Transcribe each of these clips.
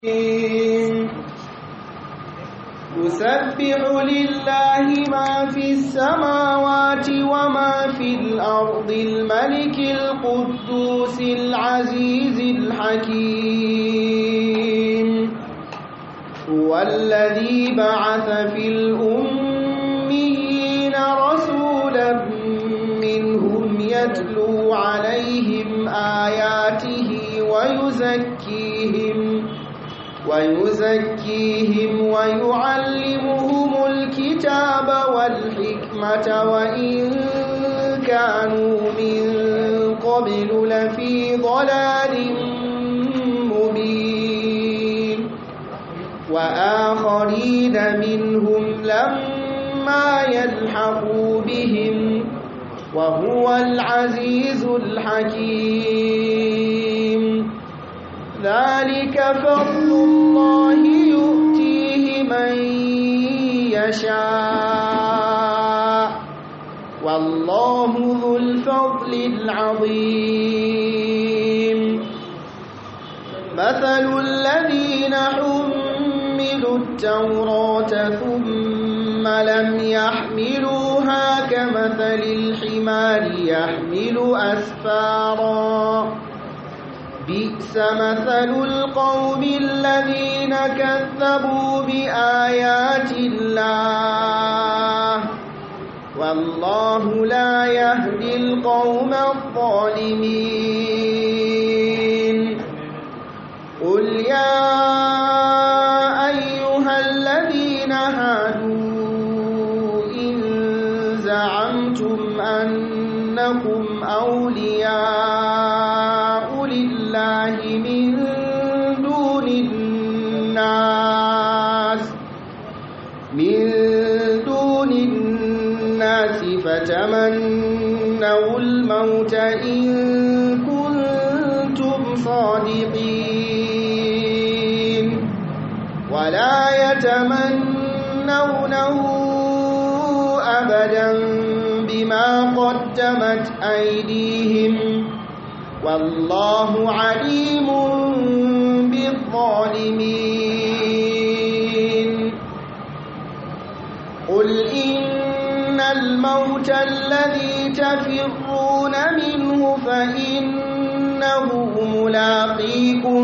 يسبح لله ما في السماوات وما في الأرض الملك القدوس العزيز الحكيم هو الذي بعث في الأميين رسولا منهم يتلو عليهم آياته ويزكيهم ويزكيهم ويعلمهم الكتاب والحكمة وإن كانوا من قبل لفي ضلال مبين وآخرين منهم لما يلحقوا بهم وهو العزيز الحكيم ذلك فضل الله يؤتيه من يشاء والله ذو الفضل العظيم مثل الذين حملوا التوراة ثم لم يحملوها كمثل الحمار يحمل أسفاراً بئس مثل القوم الذين كذبوا بآيات الله والله لا يهدي القوم الظالمين قل يا أيها الذين هادوا إن زعمتم أنكم أولياء لله من دون الناس من دون الناس فتمنوا الموت إن كنتم صادقين ولا يتمنونه أبدا بما قدمت أيديهم والله عليم بالظالمين قل إن الموت الذي تفرون منه فإنه ملاقيكم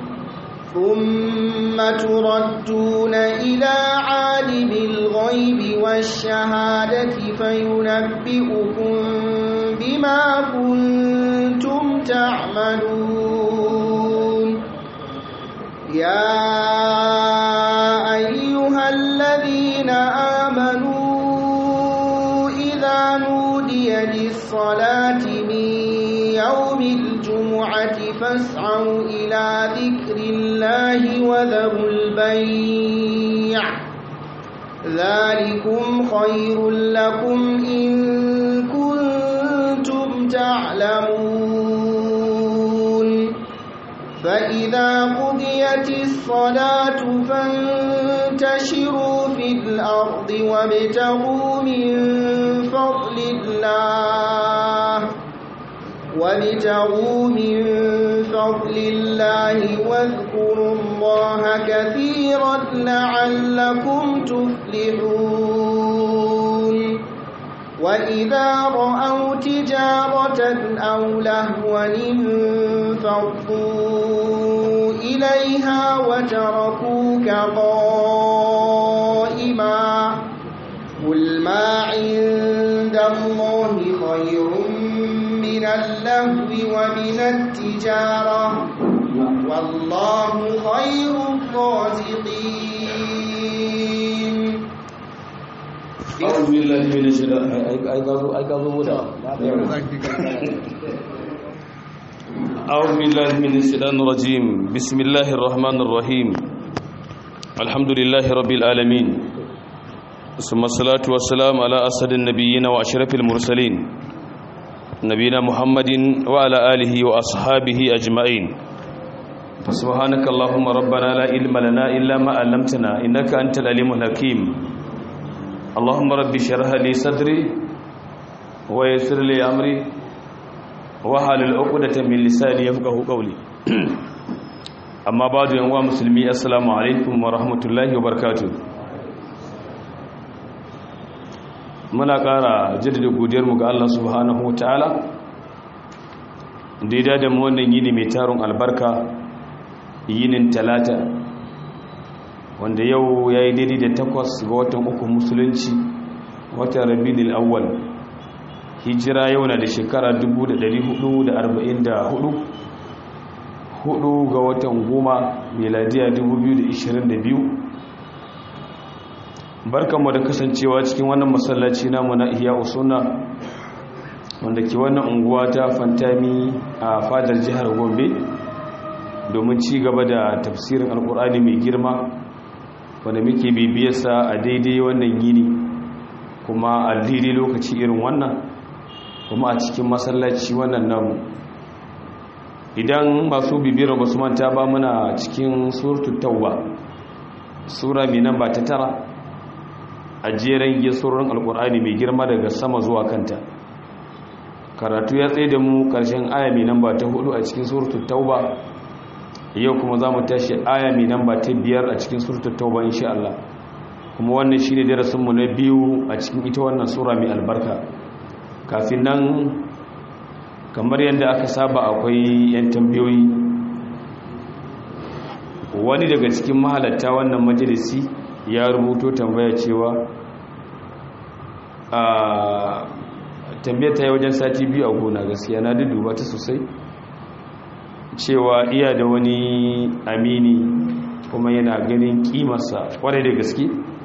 ثم تردون إلى عالم الغيب والشهادة فينبئكم بما كنتم تعملون يا أيها الذين آمنوا إذا نودي للصلاة من يوم الجمعة فاسعوا إلى ذكر الله وذروا البيع ذلكم خير لكم إن كنتم تعلمون فإذا قضيت الصلاة فانتشروا في الأرض وابتغوا من فضل الله وابتغوا من فضل الله واذكروا الله كثيرا لعلكم تفلحون وإذا رأوا تجارة أو لهوا انفضوا إليها وتركوك قائما قل ما عند الله خير من اللهو ومن التجارة والله خير الرازقين أعوذ بالله من الشيطان أي قالوا أي قالوا بودا أعوذ بالله من الشيطان الرجيم بسم الله الرحمن الرحيم الحمد لله رب العالمين ثم الصلاة والسلام على أسد النبيين وأشرف المرسلين نبينا محمد وعلى آله وأصحابه أجمعين فسبحانك اللهم ربنا لا علم لنا إلا ما علمتنا إنك أنت العليم الحكيم اللهم رب اشرح لي صدري ويسر لي أمري wahalul uqdatan min lisani yafqahu qawli amma ba da yanwa musulmi assalamu alaikum wa rahmatullahi wa barkatu muna ƙara jaddada godiyarmu ga Allah subhanahu wa ta'ala da ya da mu wannan yini mai tarin albarka yinin talata wanda yau ya yi daidai da takwas ga watan uku musulunci watan rabinil awwal hijira yau na da shekara 1444 hudu ga watan goma miladiya 2022 barkanmu da kasancewa cikin wannan masallaci namu na iya usuna wanda ke wannan unguwa ta fantami a fadar jihar gombe domin ci gaba da tafsirin alkur'ani mai girma wanda muke bibiyarsa a daidai wannan yini kuma a daidai lokaci irin wannan kuma a cikin masallaci wannan namu idan masu bibiyar ba su manta ba muna cikin suratul tauba sura mai nan ba ta tara a jeren gisurin alkur'ani mai girma daga sama zuwa kanta karatu ya tsaye da mu karshen aya mai nan ba ta hudu a cikin suratul tauba yau kuma za mu tashi aya mai nan ba ta biyar a cikin suratul tauba insha Allah kuma wannan shine darasinmu na biyu a cikin ita wannan sura mai albarka kafin nan kamar yadda aka saba akwai 'yan tambayoyi wani daga cikin mahalatta wannan majalisi ya rubuto tambaya cewa a tambayar ta yi wajen sati biyu a gona gaskiya na duba ta sosai cewa iya da wani amini kuma yana ganin kimarsa kwarai da gaske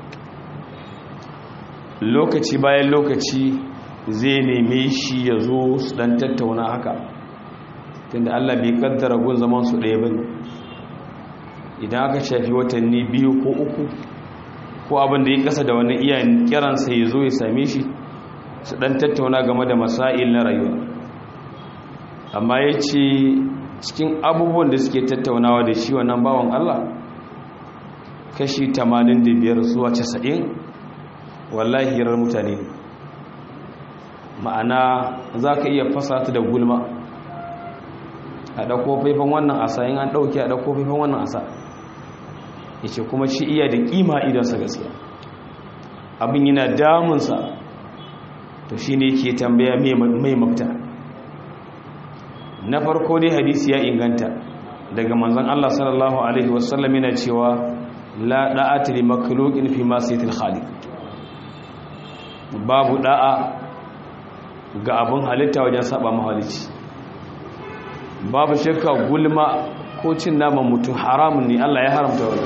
lokaci bayan lokaci zai neme shi ya zo su dan tattauna haka tunda Allah bai kaddara gun zaman su ɗaya bane idan aka shafi watanni biyu ko uku ko abin da ya kasa da wani iyayen kiransa ya zo ya same shi su dan tattauna game da masail na rayuwa amma ya ce cikin abubuwan da suke tattaunawa da shi wannan bawan Allah kashi 85 zuwa 90 wallahi hirar mutane ne ma'ana za ka iya fasa ta da gulma a ɗauko faifan wannan asa yin an ɗauki a ɗauko faifan wannan asa ya ce kuma shi iya da ƙima idansa gaskiya abin yana damunsa to shi ne ke tambaya mai mafita na farko dai hadisi ya inganta daga manzan Allah sallallahu Alaihi wasallam yana cewa la da'ata li makhluqin fi ma saytil khaliq babu da'a ga abin halitta wajen saba mahalici babu shakka gulma ko cin naman mutum haramun ne Allah ya haramta wannan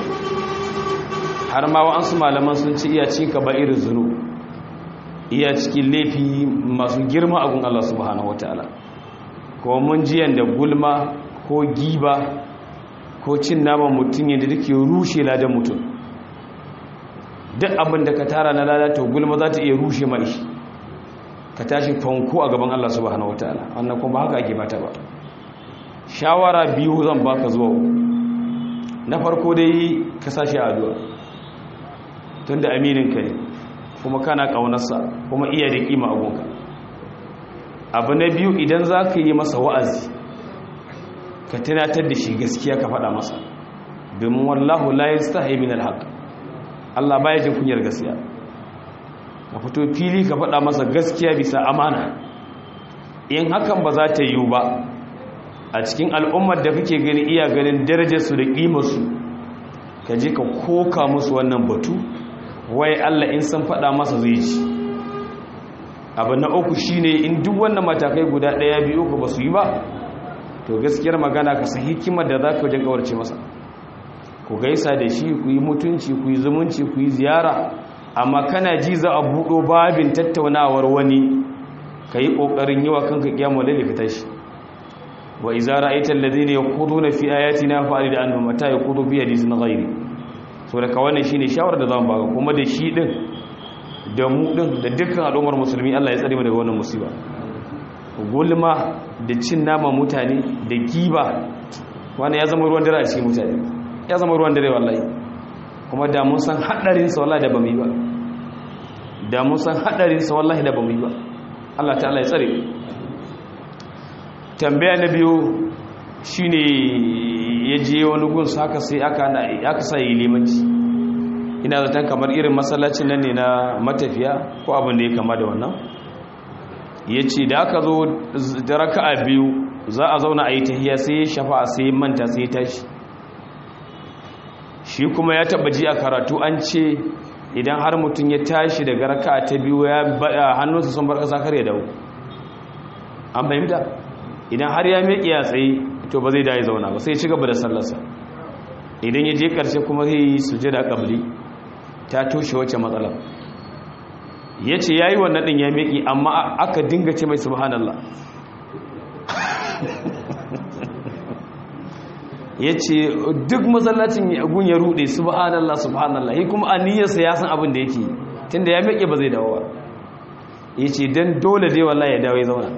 har ma wa'ansu malaman sun ci iya cin ka ba irin zunu iya cikin laifi masu girma a gun Allah subhanahu wataala ko mun ji yanda gulma ko giba ko cin naman mutum yadda take rushe ladan mutum duk abin da ka tara na lalata gulma za ta iya rushe mai ka tashi fanko a gaban Allah subhanahu wataala wannan kuma haka ake mata ba shawara biyu zan baka zuwa na farko dai ka sashi addu'a tunda aminin ka ne kuma kana kaunarsa kuma iya da kima agunka abu na biyu idan za ka yi masa wa'azi ka tunatar da shi gaskiya ka faɗa masa domin wallahu la yastahi min alhaq Allah baya jin kunyar gaskiya ka fito fili ka faɗa masa gaskiya bisa amana in hakan ba za ta yiwu ba a cikin al'ummar da kake gani iya ganin darajarsu da ƙimarsu ka je ka koka musu wannan batu wai Allah in san faɗa masa zai ci abu na uku shine in duk wannan matakai guda ɗaya biyu ka ba su yi ba to gaskiyar magana ka san hikimar da za ka wajen kawarce masa ku gaisa da shi ku yi mutunci ku yi zumunci ku yi ziyara amma kana ji za a buɗo babin tattaunawar wani ka yi ƙoƙarin yi wa kanka ƙyamu da ka tashi wa iza ra'aita alladhina yaquduna fi ayatina fa'rid anhum mata yaqudu fi hadithin ghairi so da ka wannan shine shawar da zamu baka kuma da shi din da mu din da dukkan al'ummar musulmi Allah ya tsare mu daga wannan musiba gulma da cin nama mutane da giba wani ya zama ruwan dare a cikin mutane ya zama ruwan dare wallahi kuma da mun san hadarin sa wallahi da bamu yi ba da mun san hadarin sa wallahi da bamu yi ba Allah ta'ala ya tsare tambaya na biyu shine ya je wani gun haka sai aka sa yi limanci ina zaton kamar irin masallacin nan ne na matafiya ko abin da ya kama da wannan ya ce da aka zo da raka'a biyu za a zauna a yi tahiya sai ya shafa sai manta sai ya tashi shi kuma ya taba ji a karatu an ce idan har mutum ya tashi daga raka'a ta biyu ya bada hannunsa sun bar kasa kar ya dawo an fahimta idan har ya miƙe ya tsaye to ba zai da ya zauna ba sai ya ci gaba da sallarsa idan ya je ƙarshe kuma zai yi sujada ƙabli ta toshe wacce matsala ya ce ya yi wannan ɗin ya miƙe amma aka dinga ce mai subhanallah ya ce duk masallacin gun ya rude subhanallah subhanallah yi kuma aniyarsa ya san abin da yake tun da ya miƙe ba zai dawo ba ya ce don dole dai wallahi ya dawo ya zauna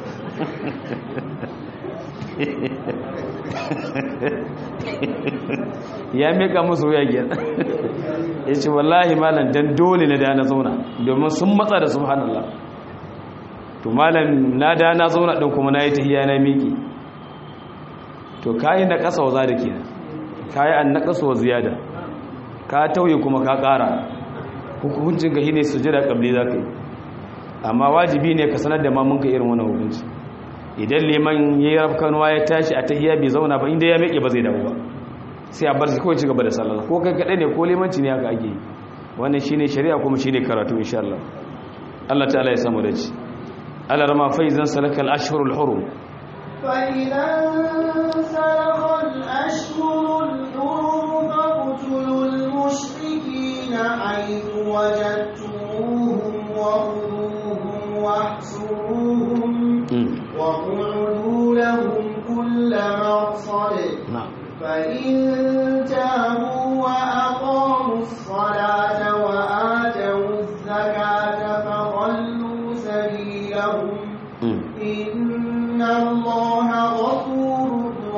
ya miƙa musu wuya giyar ya ce wallahi malam don dole na da na zauna domin sun matsa da subhanallah to malam na da na zauna ɗin kuma na yi tahiya na miƙe to kayi na ƙasa wa za da ke kayi an na ƙasa wa ziyada ka tauye kuma ka ƙara hukuncin ka shine sujada ƙabli za ka yi amma wajibi ne ka sanar da mamunka irin wani hukunci idan liman ya yi rafkanuwa ya tashi a tahiya bai zauna ba inda ya miƙe ba zai dawo ba sai a bar shi kawai ci gaba da sallah ko kai kaɗai ne ko limanci ne haka ake yi wannan shine shari'a kuma shine karatu insha Allah Allah ta'ala ya samu da ci Allah rama faizan salakal ashhurul hurum فإذا انسلخ الأشهر الحرم فاقتلوا المشركين حيث وجدتموهم وخذوهم واحصروهم واقعدوا لهم كل مرصد فإن تابوا وأقاموا الصلاة وآتوا الزكاة فضلوا سبيلهم إن الله غفور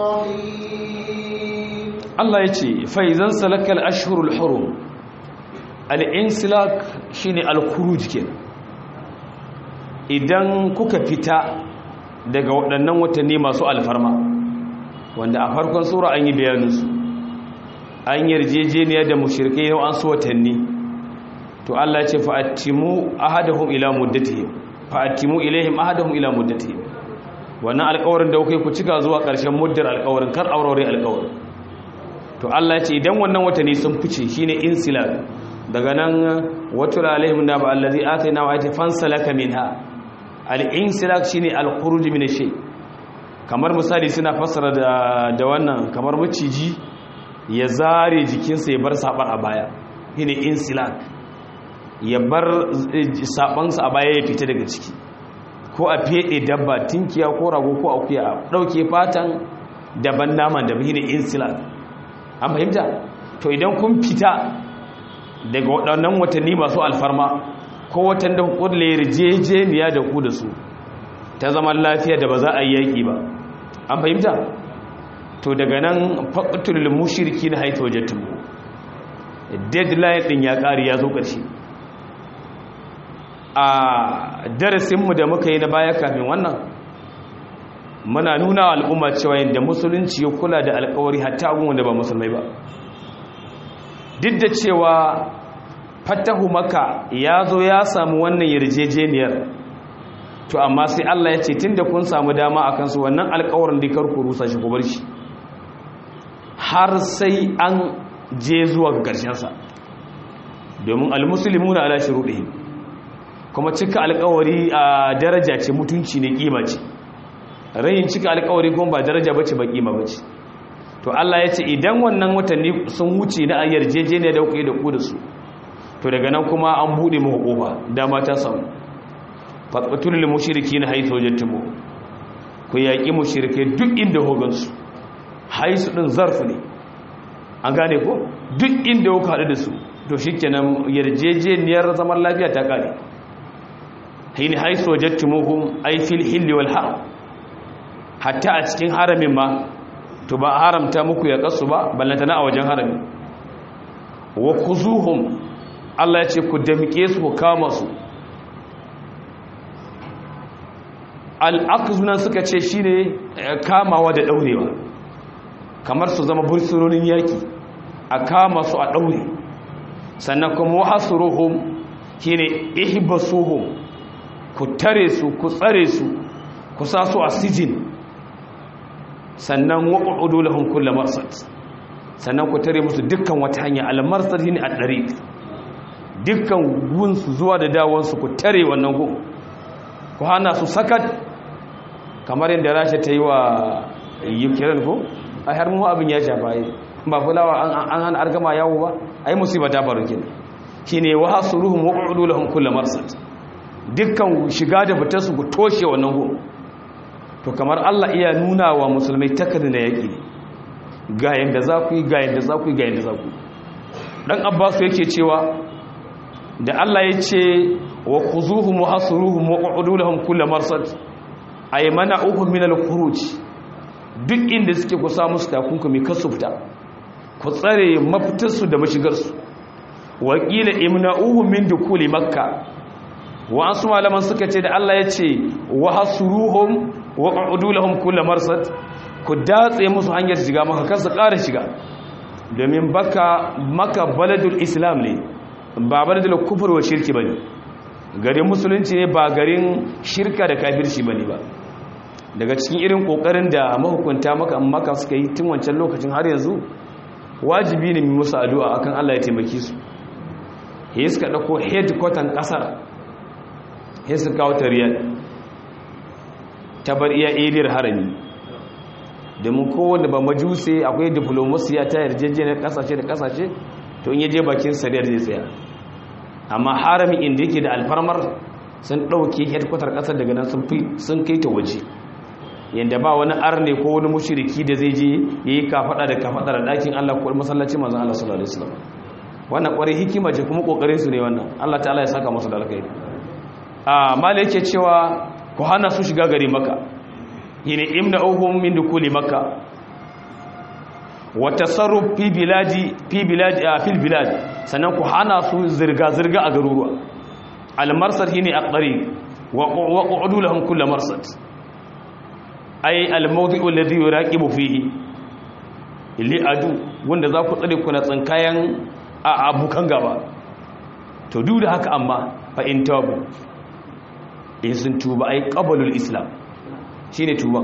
رحيم Allah ya ce faizan salakal ashhurul hurum al-insilak shine al-khuruj kenan idan kuka fita daga waɗannan watanni masu alfarma wanda a farkon sura an yi bayaninsu an yarjejeniya da mushrikai yau an su watanni to Allah ya ce fa'atimu ahadahum ila muddatihim fa'atimu ilaihim ahadahum ila muddatihim wannan alƙawarin da kuke ku cika zuwa ƙarshen muddar alƙawarin kar aurore alƙawarin to Allah ya ce idan wannan watanni sun fice shine insilal daga nan watul alaihim da ba allazi atayna wa ayati fansalaka minha al-insilak shine al-khuruj min shay kamar misali suna fassara da da wannan kamar maciji ya zare jikinsa ya bar sabar a baya shine insilak ya bar sabansa a baya ya fita daga ciki ko a fede dabba tinkiya ko rago ko akuya dauke fatan daban naman da shine insilak an fahimta to idan kun fita daga waɗannan watanni masu alfarma ko watan da kulle yarjejeniya da ku da su ta zaman lafiya da ba za a yi yaƙi ba an fahimta to daga nan faƙatul mushirki na haita wajattun deadline ɗin ya ƙari ya zo ƙarshe a darasinmu da muka yi na baya kafin wannan muna nuna wa al'umma cewa yadda musulunci ya kula da alkawari hatta abin wanda ba musulmai ba duk da cewa fatahu maka ya zo ya samu wannan yarjejeniyar to amma sai Allah ya ce tun da kun samu dama a kansu wannan alkawarin da karku rusa shi ku bar shi har sai an je zuwa ga ƙarshensa domin almusulmi na ala shuruɗihim kuma cika alkawari a daraja ce mutunci ne kima ce rayin cika alkawari kuma ba daraja bace ba kima bace to Allah ya ce idan wannan watanni sun wuce na yarjejeniya da kuke da ku da su to daga nan kuma an bude muku kofa dama ta samu faqatul lil mushrikeena haythu wajadtum ku yaki mushrike duk inda hogan su haisu din zarfu ne an gane ko duk inda kuka hadu da su to shikenan yarjejeniyar zaman lafiya ta kare hin haisu wajadtumuhum ay fil hilli wal haram hatta a cikin haramin ma to ba haramta muku ya kasu ba ballantana a wajen harami wa kuzuhum Allah ya ce ku damike su ku kama su al'aqzunan suka ce shine kamawa da daurewa kamar su zama bursunonin yaki a kama su a ɗaure sannan kuma wahasuruhum shine ihbasuhum ku tare su ku tsare su ku sa su a sijin sannan waqudu lahum kullu marsad sannan ku tare musu dukkan wata hanya al-marsad shine ad-dariq dukkan gun su zuwa da dawon su ku tare wannan gun ku hana su sakat kamar yadda Rasha ta yi wa Ukraine ko ai har mu abin ya shafa yi ba fulawa an hana argama yawo ba ai musiba ta faru kenan shine wa hasuruhum waqudu lahum kullu marsad dukkan shiga da fitar su ku toshe wannan gun to kamar Allah iya nuna wa musulmai takarda na yaƙi ga yanda za ku yi ga yanda za ku yi ga yanda za ku yi dan Abbas yake cewa da Allah ya ce wa khuzuhum wa hasuruhum wa qudu lahum kull marsad ay mana'uhum min al-khuruj duk inda suke ku samu su takunkumi kasu fita ku tsare mafitar su da mashigar su wa qila imna'uhum min dukuli makkah wa asu malaman suka ce da Allah ya ce wa hasuruhum wa ƙa'udu lahum kulla marsad ku datse musu hanyar shiga maka kansu ƙara shiga domin baka maka baladul islam ne ba baladul kufur wa shirki bane garin musulunci ne ba garin shirka da kafirci bane ba daga cikin irin kokarin da mahukunta maka maka suka yi tun wancan lokacin har yanzu wajibi ne mu musu addu'a akan Allah ya taimake su he suka dauko headquarter kasar he suka kawo ta riyad ta bar iya eriyar harami domin kowane ba majuse akwai diplomasiya ta yarjejeniyar kasashe da kasashe to in yaje bakin sariyar zai tsaya amma harami inda yake da alfarmar sun ɗauke headquarter ƙasar daga nan sun kai ta waje yadda ba wani arne ko wani mushiriki da zai je ya yi kafaɗa da kafaɗa da ɗakin allah ko masallaci manzan allah sallallahu alaihi wasallam wannan ƙwarai hikima ce kuma ƙoƙarin su ne wannan allah ta'ala ya saka masu da alkhairi a mala yake cewa ku hana su shiga gari maka yini imna uhum min dukuli maka wa tasarruf fi biladi fi biladi a fil bilad sannan ku hana su zirga zirga a garuruwa al marsad yini aqdari wa qu'udu lahum kull marsad ay al mawdi'u alladhi yuraqibu fihi li adu wanda za ku tsare ku na tsinkayan a abukan gaba to duk da haka amma fa in tabu in sun tuba ai qabalul islam shine tuban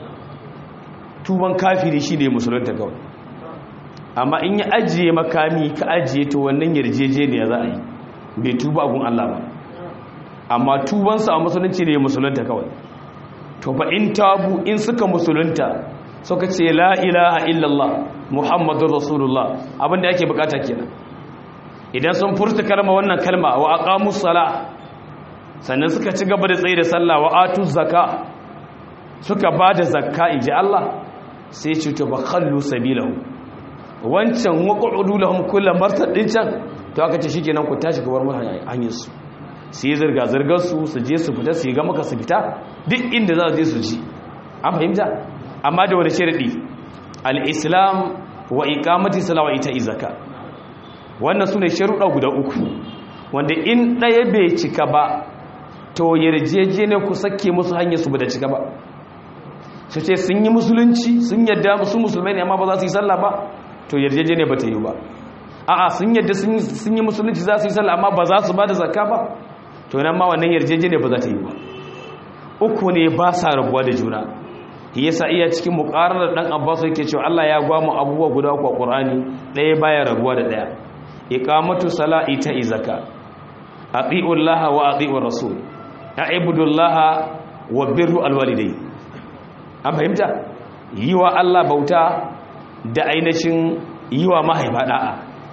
tuban kafiri shine musulunta kawai amma in ya ajiye makami ka ajiye to wannan yarjejeniya za a yi bai tuba gun Allah ba amma tubansa a musulunci ne musulunta kawai to fa in tabu in suka musulunta suka ce la ilaha illallah muhammadur rasulullah abinda yake bukata kenan idan sun furta kalma wannan kalma wa aqamus sala sannan suka ci gaba da tsaye da sallah wa atu zaka suka ba da zakka inji Allah sai ce to ba khallu sabilahu wancan waqudu lahum kullu marsad din can to aka ce shikenan ku tashi gabar mu hanyar su sai zirga zirgar su su je su fita su ga maka su fita duk inda za su je su ji an fahimta amma da wani sharadi al-islam wa iqamati salawa ita izaka wannan sune sharuɗa guda uku wanda in ɗaya bai cika ba to yarjejene ku sake musu hanyar su bada cika ba su ce sun yi musulunci sun yadda su musulmai ne amma ba za su yi sallah ba to yarjejene ba ta yi ba a'a sun yadda sun yi musulunci za su yi sallah amma ba za su ba da zakka ba to nan ma wannan yarjejene ba za ta yi ba uku ne ba sa rabuwa da juna yasa iya cikin muqararar dan Abbas yake cewa Allah ya gwamu abubuwa guda uku a Qur'ani ɗaya baya rabuwa da ɗaya iqamatu salati ta izaka atiullaha wa atiur rasul a'ibudullaha wa birru alwalidai an fahimta yi wa Allah bauta da ainihin yi wa mahaifa da'a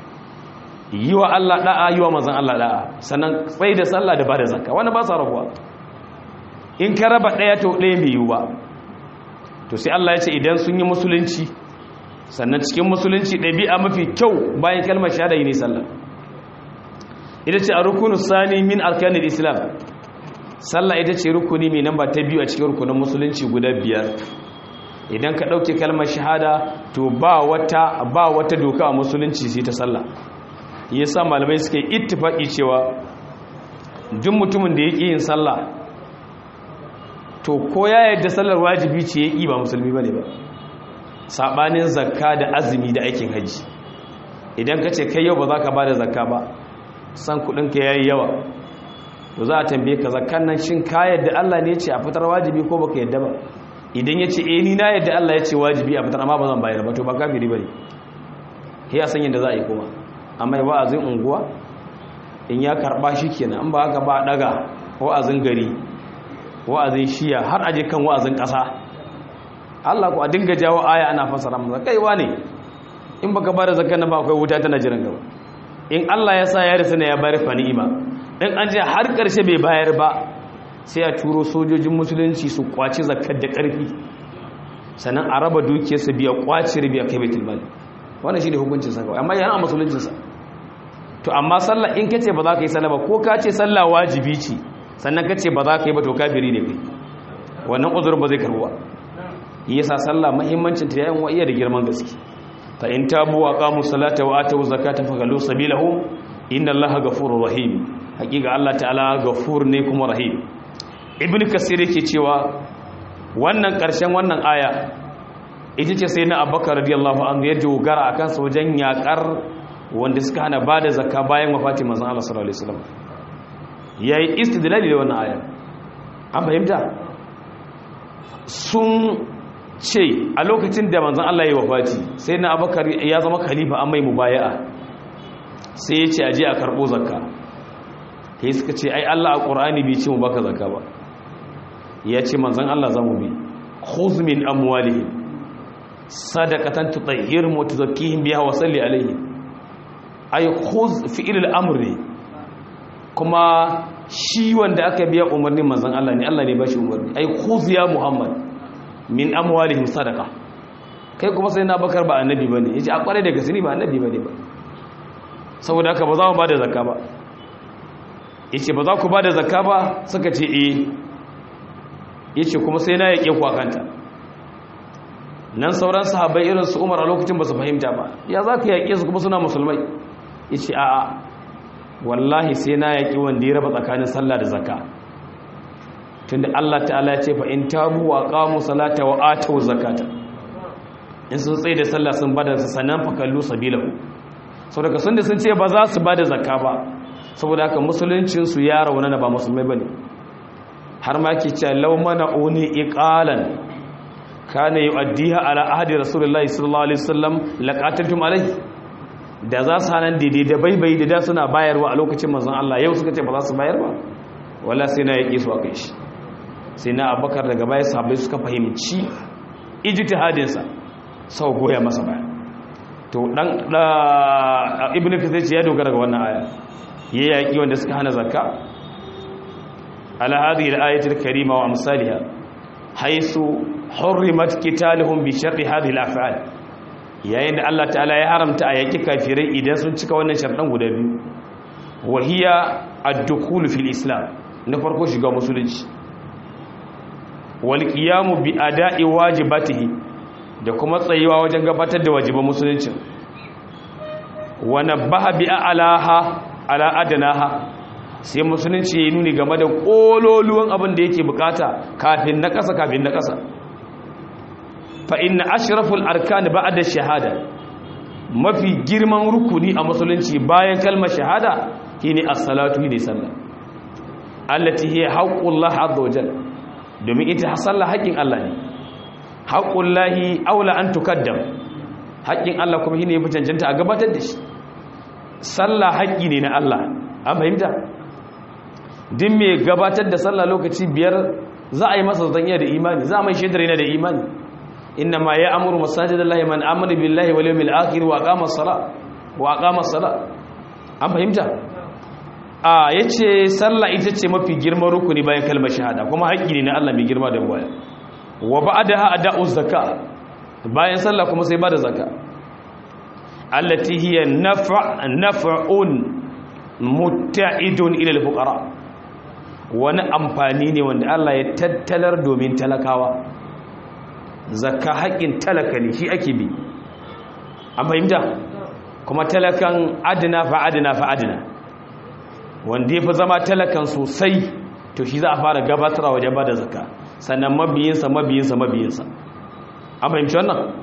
yi wa Allah da'a yi wa mazan Allah da'a sannan tsaye da sallah da ba da zakka wani ba sa rabuwa in ka raba ɗaya to ɗaya mai yiwu ba to sai Allah ya ce idan sun yi musulunci sannan cikin musulunci ɗabi'a mafi kyau bayan kalmar shahada yi ne sallah ita ce a rukunu sani min alkanin islam sallah ita ce rukuni mai namba ta biyu a cikin rukunin musulunci guda biyar idan ka ɗauke kalmar shahada to ba wata ba wata doka a musulunci sai ta sallah yasa malamai suka yi ittifaki cewa duk mutumin da ya ƙi yin sallah to ko ya yadda sallar wajibi ce ya ƙi ba musulmi bane ba sabanin zakka da azumi da aikin haji idan ka ce kai yau ba za ka ba da zakka ba san kudinka ya yi yawa to za a tambaye ka zakkan nan shin ka yadda Allah ne ce a fitar wajibi ko baka yadda ba idan ya ce eh ni na yadda Allah ya ce wajibi a fitar amma ba zan bayar ba to ba kafiri bane ya san yadda za a yi kuma amma ya wa'azin unguwa in ya karba shi kenan an ba haka ba daga wa'azin gari wa'azin shiya har aje kan wa'azin kasa Allah ku a dinga jawo aya ana fasara masa kaiwa ne in baka ba da zakkan nan ba akwai wuta tana jiran gaba in Allah ya sa ya rasa ne ya bayar fa ni'ima in an je har karshe bai bayar ba sai a turo sojojin musulunci su kwaci zakkar da karfi sannan a raba dukiyarsa biya kwaci biya kai baitul mali wannan shine hukuncin sa kawai amma yana musuluncin sa to amma sallah in kace ba za ka yi sallah ba ko ka ce sallah wajibi ce sannan kace ba za ka yi ba to kafiri ne kai wannan uzurin ba zai karbuwa yasa sallah muhimmancin ta yayin wa iya da girman gaske fa in tabu wa qamu salata wa atu zakata fagalu sabilahum inna allaha ghafurur rahim hakika Allah ta'ala ghafur ne kuma rahim ibnu kasir yake cewa wannan karshen wannan aya ita ce sai na abubakar radiyallahu anhu ya dogara akan sa wajen yakar wanda suka hana bada zakka bayan wafatin manzon Allah sallallahu alaihi wasallam yayi istidlali da wannan aya an fahimta sun ce a lokacin da manzon Allah ya wafati sai na abubakar ya zama khalifa an mai mubaya'a sai ya ce aje a karbo zakka sai suka ce ai Allah a Qur'ani bai ce mu baka zakka ba ya ce manzon Allah zamu bi khudh min amwalihim sadaqatan tutahhiruhum wa tuzakkihim biha wa salli alaihim ay khudh fi'l al-amr kuma shi wanda aka biya umarnin manzon Allah ne Allah ne ba shi umarni ay khudh ya muhammad min amwalihim sadaqa kai kuma sai na bakar ba annabi bane yace a kware da gasini ba annabi bane ba saboda haka ba za mu bada zakka ba yace ba za ku bada zakka ba suka ce eh yace kuma sai na yake ku akanta nan sauran sahabbai irin su Umar a lokacin ba su fahimta ba ya za ka yake su kuma suna musulmai yace a'a wallahi sai na yaki wanda ya raba tsakanin sallah da zakka tunda Allah ta'ala ya ce fa in tabu wa qamu salata wa atu zakata in sun tsaye da sallah sun bada sanan fa kallu sabilahu saboda sun da sun ce ba za su bada zakka ba saboda haka musuluncin su ya rauna ba musulmai bane har ma ke cewa law mana uni iqalan kana yu'addiha ala ahdi rasulullahi sallallahu alaihi wasallam laqataltum alaihi da za su hanan daidai da baibai da da suna bayarwa a lokacin manzon Allah yau suka ce ba za su bayar ba wala sai na yake su a kai shi sai na abakar daga baya sahabbai suka fahimci ijtihadinsa sau goya masa baya to dan da ibnu kathir ya dogara ga wannan aya ya yaki wanda suka hana zakka ala hadhihi al-ayati al-karima wa amsalha haythu hurrimat qitaluhum bi sharri hadhihi al-af'al yayin da Allah ta'ala ya haramta a yaki kafirai idan sun cika wannan sharɗan guda biyu wa hiya ad-dukhul fil islam na farko shiga musulunci wal qiyamu bi ada'i wajibatihi da kuma tsayuwa wajen gabatar da wajiban musulunci wa nabaha bi alaha ala adnaha sai musulunci ya nuni game da kololuwan abin da yake bukata kafin na kasa kafin na kasa fa inna ashraful arkan ba'da shahada mafi girman rukuni a musulunci bayan kalmar shahada shine as-salatu ne sallah allati hiya haqqullah azza wajal domin ita sallah haƙin Allah ne haqqullahi aula an tukaddam haƙin Allah kuma shine yafi cancanta a gabatar da shi sallah haƙi ne na Allah an fahimta din me gabatar da sallah lokaci biyar za a yi masa zanya da imani za a mai shaidar yana da imani inna ma ya amuru masajidallahi man amana billahi wal yawmil akhir wa aqama as-salat wa aqama as-salat an fahimta a ya ce sallah ita ce mafi girman rukuni bayan kalmar shahada kuma haƙƙi ne na Allah mai girma da waya wa ba da ha da'u zaka bayan sallah kuma sai ba da zaka allati hiya naf'un mutta'idun ila al-fuqara wani amfani ne wanda Allah ya tattalar domin talakawa zakka haƙƙin talaka ne shi ake bi an fahimta kuma talakan adina fa adina fa adina wanda ya fi zama talakan sosai to shi za a fara gabatarwa wajen ba da zaka sannan mabiyinsa mabiyinsa mabiyinsa an fahimci wannan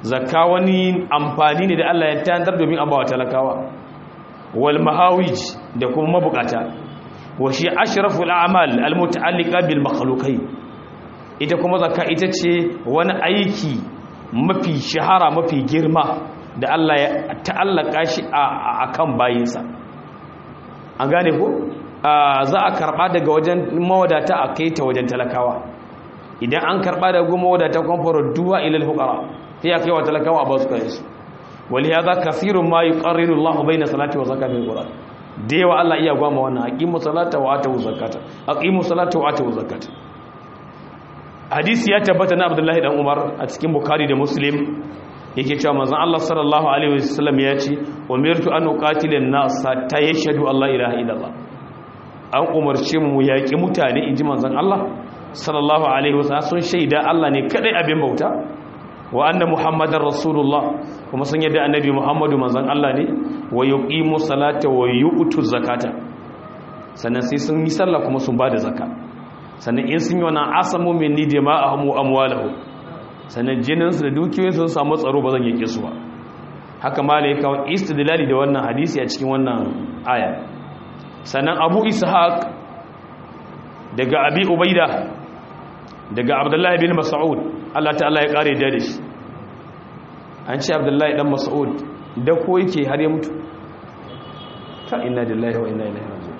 zakka wani amfani ne da Allah ya tantar domin abawa talakawa wal mahawij da kuma mabukata wa shi ashraful a'mal al muta'alliqa bil makhluqai ita kuma zakka ita ce wani aiki mafi shahara mafi girma da Allah ya ta'allaka shi a kan bayinsa an gane ko za a karba daga wajen mawadata a kai ta wajen talakawa idan an karba daga mawadata kuma farudduwa ilal fuqara sai ya kai wa talakawa ba su kai su wali hadha kathirun ma yuqarriru Allahu bayna salati wa zakati al-Qur'an da yawa Allah iya gwama wannan aqimu salata wa atu zakata aqimu salata wa atu zakata hadisi ya tabbata na Abdullahi dan Umar a cikin Bukhari da Muslim yake cewa manzon Allah sallallahu alaihi wasallam ya ce umirtu an uqatila an-nas ta yashhadu Allah ilaha illallah an umarce mu yaki mutane inji manzon Allah sallallahu alaihi wasallam sun shaida Allah ne kadai abin bauta wa anna muhammadar rasulullah kuma sun yadda annabi muhammadu manzon Allah ne wa yuqimu salata wa yu'tu zakata sannan sai sun yi sallah kuma sun bada zakka sannan in sun yi wannan asamu min dima'ahum wa amwalahum sannan jinin su da dukiyoyin su samu tsaro ba zan yake su ba haka malai kawo istidlali da wannan hadisi a cikin wannan aya sannan abu ishaq daga abi ubaida daga abdullahi bin mas'ud Allah ta'ala ya kare da shi an ce abdullahi dan mas'ud da ko yake har ya mutu ta inna lillahi wa inna ilaihi raji'un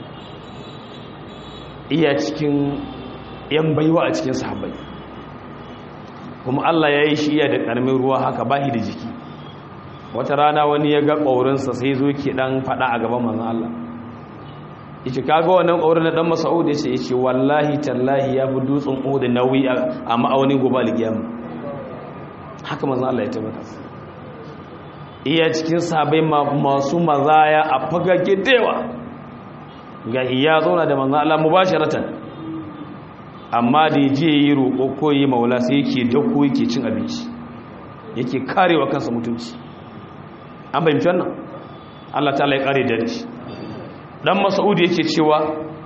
iya cikin yan baiwa a cikin sahabbai kuma Allah ya yi shi iya da karamin ruwa haka bahi da jiki wata rana wani ya ga ƙaurinsa sai zo ke dan fada a gaban manzon Allah yace kaga wannan ƙaurin na dan Mas'ud yace yace wallahi tallahi ya fi dutsen Uhud nauyi a ma'aunin gobe alkiyama haka manzon Allah ya tabbata iya cikin sahabbai masu mazaya a fagage dewa ga iya zauna da manzon Allah mubasharatan amma da yaje yi roƙo ko yi maula sai yake dako yake cin abinci yake karewa kansa mutunci an bayyana wannan Allah ta'ala ya kare da shi dan Mas'ud yake cewa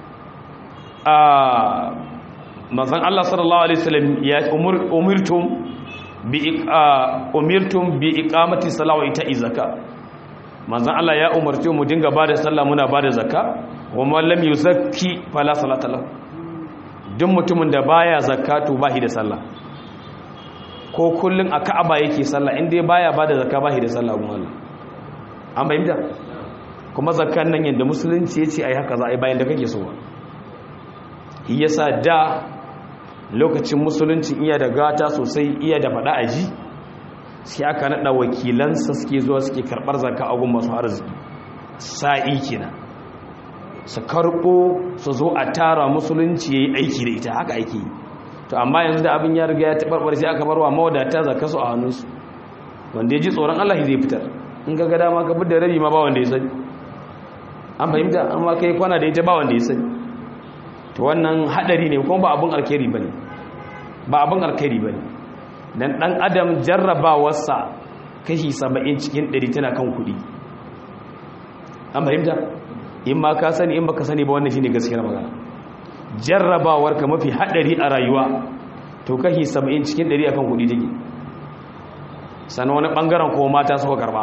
a manzon Allah sallallahu alaihi wasallam ya umirtum bi umirtum bi iqamati salati ta izaka manzon Allah ya umarce mu dinga bada sallah muna bada zakka wa man lam yuzakki fala salata lahu duk mutumin da baya zakatu bahi da sallah ko kullun a Ka'aba yake sallah inda baya bada zakka bahi da sallah gun Allah an bayyana kuma zakkan nan yanda musulunci yace ai haka za a yi bayan da kake so yasa da lokacin musulunci iya da gata sosai iya da fada aji sai aka nada wakilansa suke zuwa suke karbar zakka a gun masu arziki sa'i kenan su karbo su zo a tara musulunci yayi aiki da ita haka ake yi to amma yanzu da abin ya riga ya tabarbar sai aka barwa mawadata zakka su a hannunsu wanda ya ji tsoron Allah zai fitar in ga gada ma ka bi da rabi ma ba wanda ya sani an fahimta amma kai kwana da ita ba wanda ya sani to wannan hadari ne kuma ba abin alkhairi bane ba abin alkhairi bane dan dan adam jarrabawarsa kashi 70 cikin 100 tana kan kudi an fahimta in ma ka sani in baka sani ba wannan shine gaskiyar magana jarrabawar ka mafi hadari a rayuwa to kashi 70 cikin 100 akan kudi take sannan wani bangaren ko mata suka karba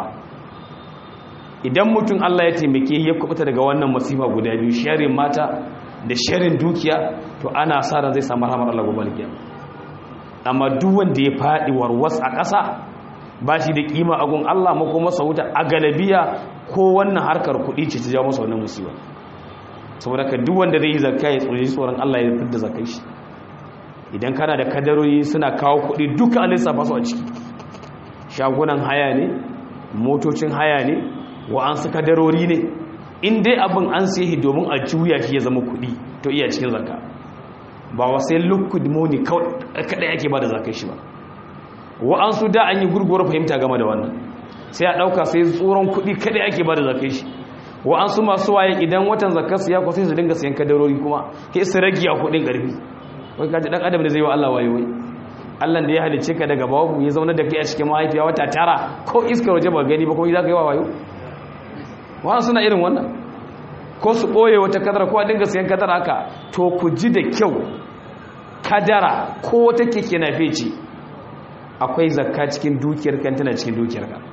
idan mutum Allah ya taimake ya kubuta daga wannan masifa guda biyu sharin mata da sharin dukiya to ana sa ran zai samu rahmar Allah gobe kiyama amma duk wanda ya fadi warwas a ƙasa ba shi da kima a gun Allah mako masa wuta a galabiya ko wannan harkar kuɗi ce ta jawo masa wannan musiba saboda ka duk wanda zai yi zakka ya tsoro tsoron Allah ya fitar da zakai shi idan kana da kadarori suna kawo kuɗi duka an lissafa su a ciki shagunan haya ne motocin haya ne wa an su kadarori ne in dai abin an sai domin a juya shi ya zama kuɗi to iya cikin zakka ba wa sai liquid money kadai ake ba da zakai shi ba wa an su da an yi gurguwar fahimta game da wannan sai a ɗauka sai tsoron kuɗi kadai ake ba da zakai shi wa an su masu waye idan watan zakar su ya kwa sai su dinga sayan kadarori kuma ke su rage a kuɗin ƙarfi wai kaji ɗan adam da zai wa Allah waye wai Allah da ya halice ka daga babu ya zauna da kai a cikin mahaifiya wata tara ko iskar waje ba gani ba kuma za ka yi wa wayo wa suna irin wannan ko su ɓoye wata kadara ko a dinga sayan kadara haka to ku ji da kyau kadara ko wata keke na feci akwai zakka cikin dukiyar kan tana cikin dukiyar ka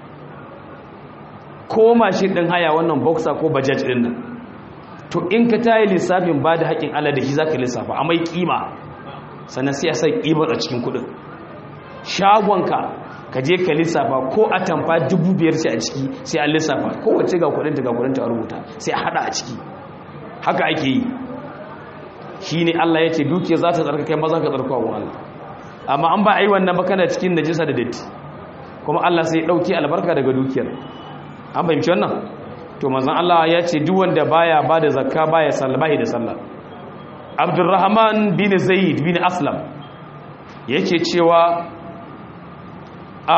ko mashin din haya wannan boxer ko bajaj din nan to in ka tayi lissafin ba da haƙin Allah da shi zaka lissafa a mai kima sannan sai a sai kimar a cikin kudin shagonka ka je ka lissafa ko a tamfa dubu biyar ce a ciki sai a lissafa kowace ga kudin ta ga kudin ta rubuta sai a hada a ciki haka ake yi shi ne Allah ya ce dukiya za ta tsarka kai maza ka tsarka wa Allah amma an ba a yi wannan ba kana cikin najisa da datti kuma Allah sai ya ɗauki albarka daga dukiyar an fahimci wannan to manzon Allah ya ce duk wanda baya ba da zakka baya sallah bai da sallah Abdurrahman bin Zaid bin Aslam yake cewa a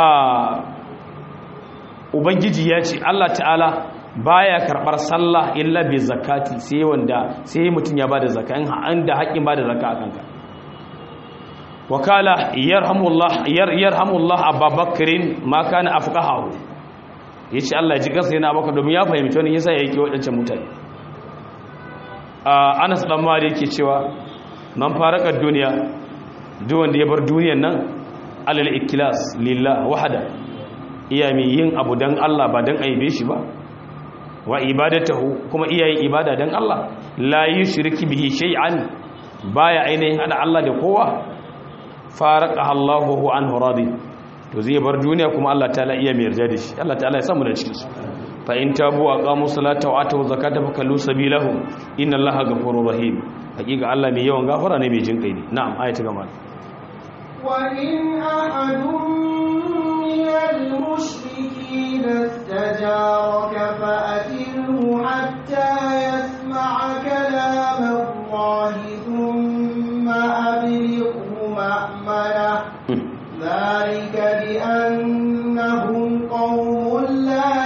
ubangiji ya ce Allah ta'ala baya karbar sallah illa bi zakati sai wanda sai mutun ya bada zakka in an da haƙin bada zakka akan ka wakala yarhamullah yarhamullah abubakrin ma kana afqahu yace Allah ji kansa yana baka domin ya fahimci wani yasa yake wadancan mutane Anas dan Malik yake cewa man faraka duniya duk wanda ya bar duniyar nan alal ikilas lillah wahada iya mai yin abu dan Allah ba dan aibe shi ba wa ibadatahu kuma iya yin ibada dan Allah la yushriki bihi shay'an baya ainihin hada Allah da kowa faraka Allahu anhu radi to zai bar duniya kuma Allah ta'ala iya mai yarda da shi Allah ta'ala ya samu da cikin su fa in tabu aqamu salata wa atu zakata fa kallu sabilahum inna Allaha ghafurur rahim hakika Allah mai yawan gafara ne mai jin kai ne na'am ayatu gama وإن أحد من المشركين استجارك فأجره حتى يسمع كلام الله ثم أبلغه مأمنه ذلك بأنهم قوم لا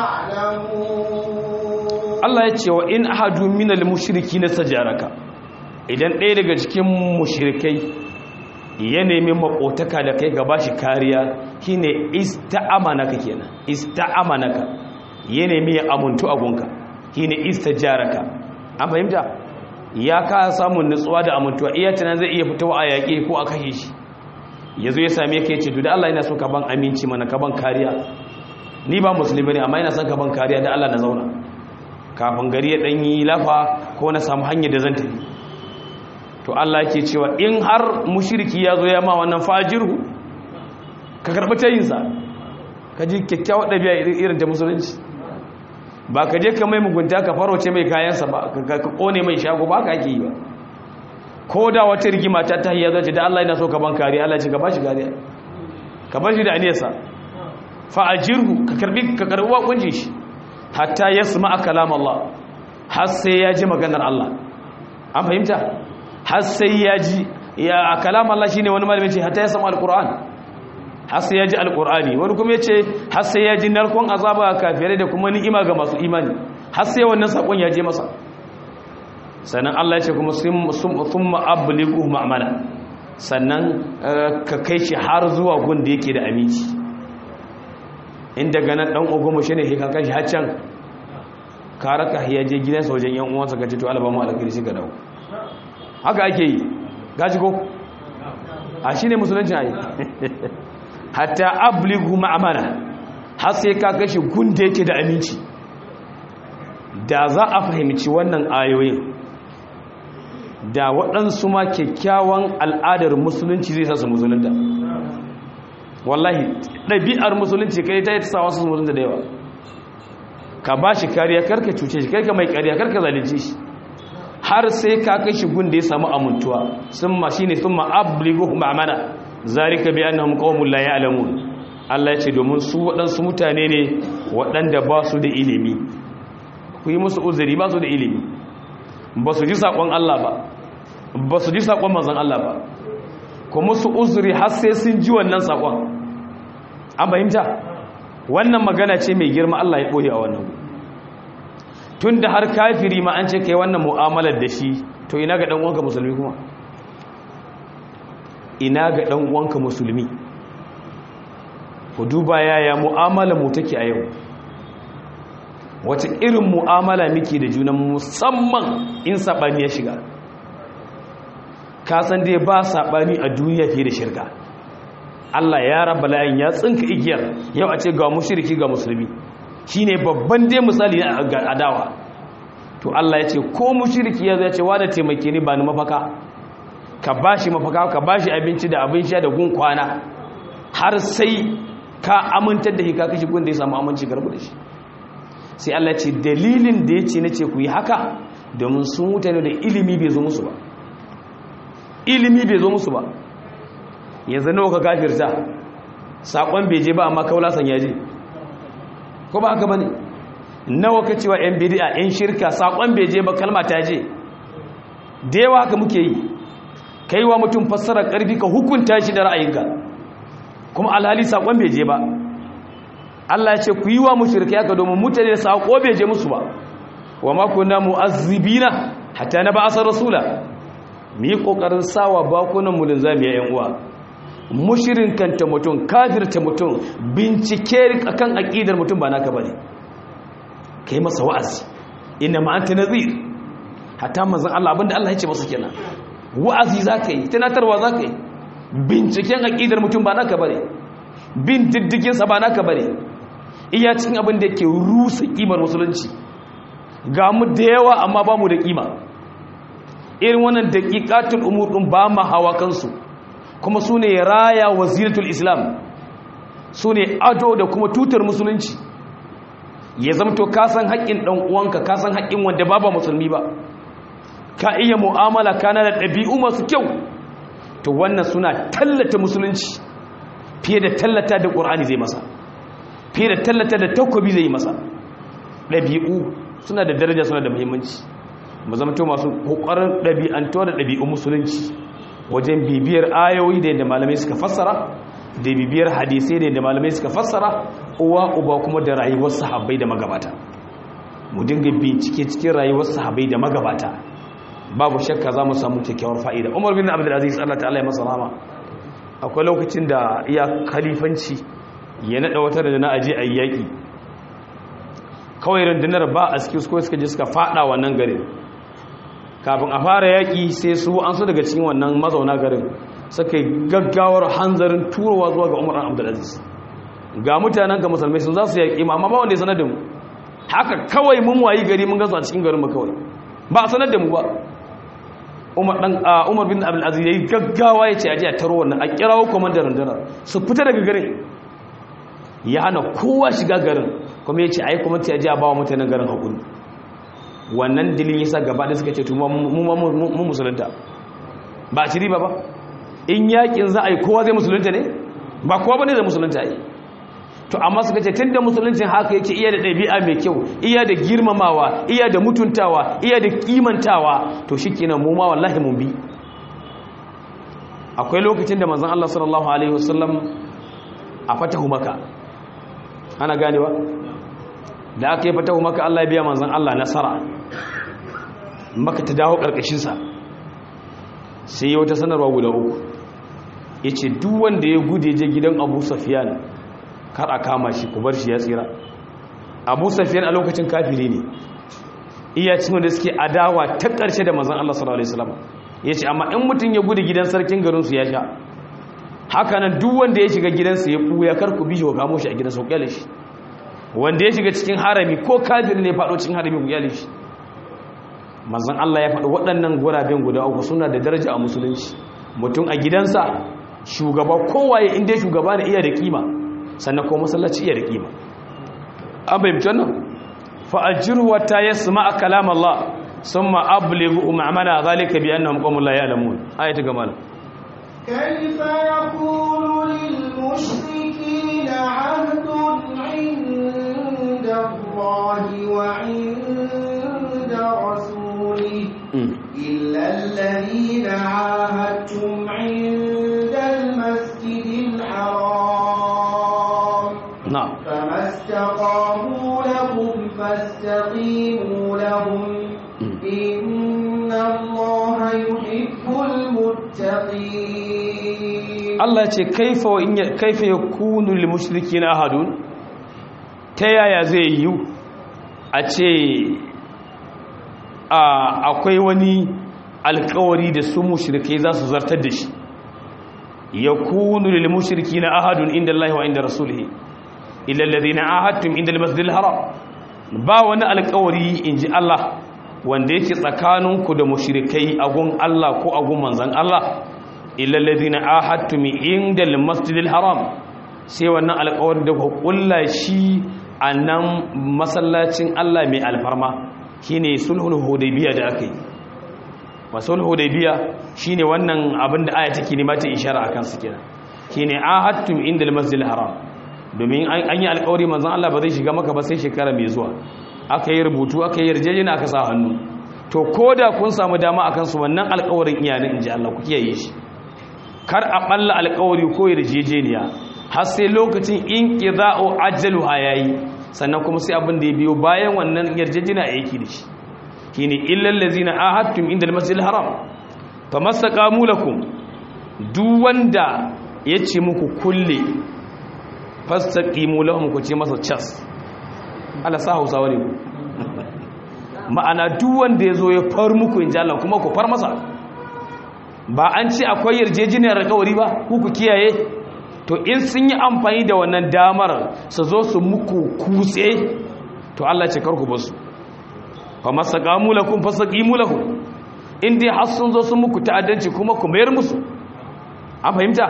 يعلمون Allah ya ce wa in ahadu minal mushriki na sajaraka idan ɗaya daga cikin mushrikai ya nemi makotaka da kai gaba shi kariya shine ista'amanaka kenan ista'amanaka ya nemi ya amuntu agunka shine istajaraka an fahimta ya ka samun nutsuwa da amuntuwa iya tunan zai iya fitowa a yaƙi ko a kashe shi ya zo ya same ka ya ce da Allah yana so ka ban aminci mana ka ban kariya ni ba musulmi ne amma yana son ka ban kariya da Allah na zauna kafin gari ya ɗanyi lafa ko na samu hanyar da zan tafi to Allah ke cewa in har mushiriki ya zo ya ma wannan fajirhu ka karɓi tayinsa ka ji kyakkyawar ɗabi'a irin ta musulunci ba ka je ka mai mugunta ka faroce mai kayansa ba ka ƙone mai shago ba ka ake yi ba ko da wata rigima ta ta hiyar zace da Allah yana so ka ban kariya Allah ce ka ba shi kariya ka ba shi da aniyarsa fa'ajirhu ka karbi ka karbi wakunci shi hatta yasma kalam Allah har sai ya ji maganar Allah an fahimta har sai ya ji ya kalam Allah shine wani malami ce hatta yasma alquran har sai ya ji alqurani wani kuma yace har sai ya ji narkon azaba ga kafirai da kuma ni'ima ga masu imani har sai wannan sakon ya je masa sannan Allah ya ce kuma thumma ablighu ma'mana sannan ka kai shi har zuwa gun da yake da aminci in daga nan dan ogomo shine he kan kashi haccan ka raka ya je gidansa wajen yan uwansa ka ce to alaba mu alkhairi shi ka dawo haka ake yi gaji ko a shine musulunci ayi hatta ablighu ma'amana har sai ka kashi gun da yake da aminci da za a fahimci wannan ayoyin da waɗansu ma kyakkyawan al'adar musulunci zai sa su musulunta wallahi ɗabi'ar musulunci kai ta yi ta sa wasu musulunta da yawa ka ba shi kariya karka cuce shi karka mai kariya karka zalice shi har sai ka kai shi gun da ya samu amintuwa sun ma shi ne sun ma abligu ma'amana zarika bi annahum qaumun la ya'lamun Allah ya ce domin su waɗansu mutane ne waɗanda ba su da ilimi ku yi musu uzuri ba su da ilimi ba su ji saƙon Allah ba ba su ji saƙon manzon Allah ba ku musu uzuri har sai sun ji wannan saƙon an fahimta wannan magana ce mai girma Allah ya ɓoye a wannan tun da har kafiri ma an ce kai wannan mu'amalar da shi to ina ga ɗan'uwanka musulmi kuma ina ga ɗan'uwanka musulmi ku duba yaya mu'amalar mu take a yau wace irin mu'amala muke da junan musamman in saɓani ya shiga kasan dai ba saɓani a duniya fiye da shirka Allah ya raba layin ya tsinka igiyar yau a ce ga mushriki ga musulmi shine babban dai misali ga adawa to Allah ya ce ko mushriki ya zai ce wa da taimake ni ba ni mafaka ka bashi mafaka ka bashi abinci da abin sha da gun kwana har sai ka amintar da shi ka kashi gun da ya samu aminci garbu da shi sai Allah ce dalilin da ya ce na ce ku yi haka domin sun mutane da ilimi bai zo musu ba ilimi bai zo musu ba yanzu nawa ka kafirta sakon bai je ba amma kaulasan ya je ko ba haka bane nawa ka cewa yan bid'a yan shirka sakon bai je ba kalma ta je da yawa haka muke yi kai wa mutum fassara karfi ka hukunta shi da ra'ayinka kuma alhali sakon bai je ba Allah ya ce ku yi wa mushrikai haka domin mutane da sako bai je musu ba wa ma kunna mu'azzibina hatta na ba'asa rasula mu yi kokarin sawa bakunan mu linzami ya yan uwa mushirin kanta mutum kafirta mutum bincike akan aqidar mutum ba naka bane kai masa wa'azi inna ma anta nadhir hatta manzon Allah abinda Allah ya ce masa kenan wa'azi zaka yi tunatarwa zaka yi binciken aqidar mutum ba naka bane bin diddigin sa ba naka bane iya cikin abin da yake rusa kimar musulunci ga mu da yawa amma ba mu da kima irin wannan daqiqatul umur din ba ma hawa kansu kuma su ne raya waziratul islam su ne ado da kuma tutar musulunci ya zamto kasan haƙƙin ɗan uwanka kasan haƙƙin wanda ba ba musulmi ba ka iya mu'amala kana da ɗabi'u masu kyau to wannan suna tallata musulunci fiye da tallata da ƙur'ani zai masa fiye da tallata da takobi zai masa ɗabi'u suna da daraja suna da muhimmanci mu zamto masu ƙoƙarin ɗabi'antuwa da ɗabi'u musulunci wajen bibiyar ayoyi da yadda malamai suka fassara da bibiyar hadisai da yadda malamai suka fassara uwa uba kuma da rayuwar sahabbai da magabata mu dinga bincike cikin rayuwar sahabbai da magabata babu shakka za mu samu kyakkyawar fa'ida umar bin abdul aziz Allah ta'ala ya masa rahama akwai lokacin da iya khalifanci ya nada wata da na aje ayi yaki kawai rundunar ba a cikin su suka je suka fada wannan garin kafin a fara yaƙi sai su an su daga cikin wannan mazauna garin suka gaggawar hanzarin turowa zuwa ga umar abdulaziz ga mutanen ga musulmai sun za su yaƙi ma amma ba wanda ya sanar da mu haka kawai mun wayi gari mun gasu a cikin garin mu kawai ba a sanar da mu ba umar dan umar bin abdulaziz yayi gaggawa ya ce a je a taro wannan a kirawo komandar rundunar su fita daga garin ya hana kowa shiga garin kuma ya ce ai kuma ta je a ba wa mutanen garin hakuri wannan dilin yasa gaba da suka ce to mu musulunta ba a ci riba ba in yakin za a yi kowa zai musulunta ne ba kowa bane zai musulunta yi to amma suka ce tunda musuluncin haka yake iya da ɗabi'a mai kyau iya da girmamawa iya da mutuntawa iya da kimantawa to shikenan mu ma wallahi mun bi akwai lokacin da manzon Allah sallallahu alaihi wasallam a fatahu maka ana ganewa da aka yi fatahu maka Allah ya biya manzon Allah nasara maka ta dawo ƙarƙashinsa sai ya wata sanarwa guda uku ya ce duk wanda ya gude je gidan abu safiyan kar a kama shi ku bar shi ya tsira abu safiyan a lokacin kafiri ne iya cin wanda suke adawa ta ƙarshe da manzan Allah sallallahu alaihi wasallam ya ce amma in mutum ya gude gidan sarkin garinsu ya sha haka nan duk wanda ya shiga gidansa ya ɓuya kar ku bi shi wa kamo shi a gidansa ku kyale shi wanda ya shiga cikin harami ko kafir ne faɗo cikin harami ku kyale shi manzon Allah ya faɗi waɗannan guraben guda uku suna da daraja a musulunci mutum a gidansa shugaba kowaye inda shugaba ne iya da kima sannan ko masallaci iya da kima an bayyance wannan fa ajru wa ta yasma kalam Allah thumma ablighu ma'mana zalika bi annahum qawmun la ya'lamun ayatu gamal كيف يكون للمشركين عهد عند الله وعند رسوله إلا الذين عاهدتم عند المسجد الحرام نعم فما استقاموا لكم فاستقيموا لهم إن الله يحب المتقين Allah ya ce kaifa wa in ya- kaifa yakunu lil mushrikeena ahadun ta yaya zai yi a ce a akwai wani alkawari da su mushrike za su zartar da shi yakunu lil mushrikina ahadun inda Allah wa inda rasulih illa alladhina ahadtum inda al-masjidil haram ba wani alƙawari inji Allah wanda yake tsakaninku da mushrikai a gun Allah ko a gun manzon Allah illa alladhina ahadtum inda al-masjidil haram sai wannan alƙawarin da ku kulla shi a nan masallacin Allah mai alfarma shine sulhul hudaybiya da aka yi masul hudaybiya shine wannan abin da aya take nema ta ishara akan su kenan shine ahadtum inda al-masjidil haram domin an yi alƙawari manzon Allah ba zai shiga maka ba sai shekara mai zuwa aka yi rubutu aka yi yarjejena aka sa hannu to koda kun samu dama akan su wannan alƙawarin iyanin inji Allah ku kiyaye shi kar a balla alƙawari ko yarjejeniya har sai lokacin in qida'u ajalu yayi sannan kuma sai abin da ya biyo bayan wannan yarjejena yake da shi shine illal ladzina ahadtum inda al-masjidil haram famastaqamu lakum duk wanda yace muku kulle fastaqimu lahum ku ce masa cas Allah sa Hausawa ne ma'ana duk wanda yazo ya far muku inji Allah kuma ku far masa ba an ce akwai yarjejeniyar alƙawari ba ku ku kiyaye to in sun yi amfani da wannan damar su zo su muku kutse to Allah ce karku basu fa masaqamu lakum fasaqimu lahum in dai har sun zo sun muku ta'addanci kuma ku mayar musu an fahimta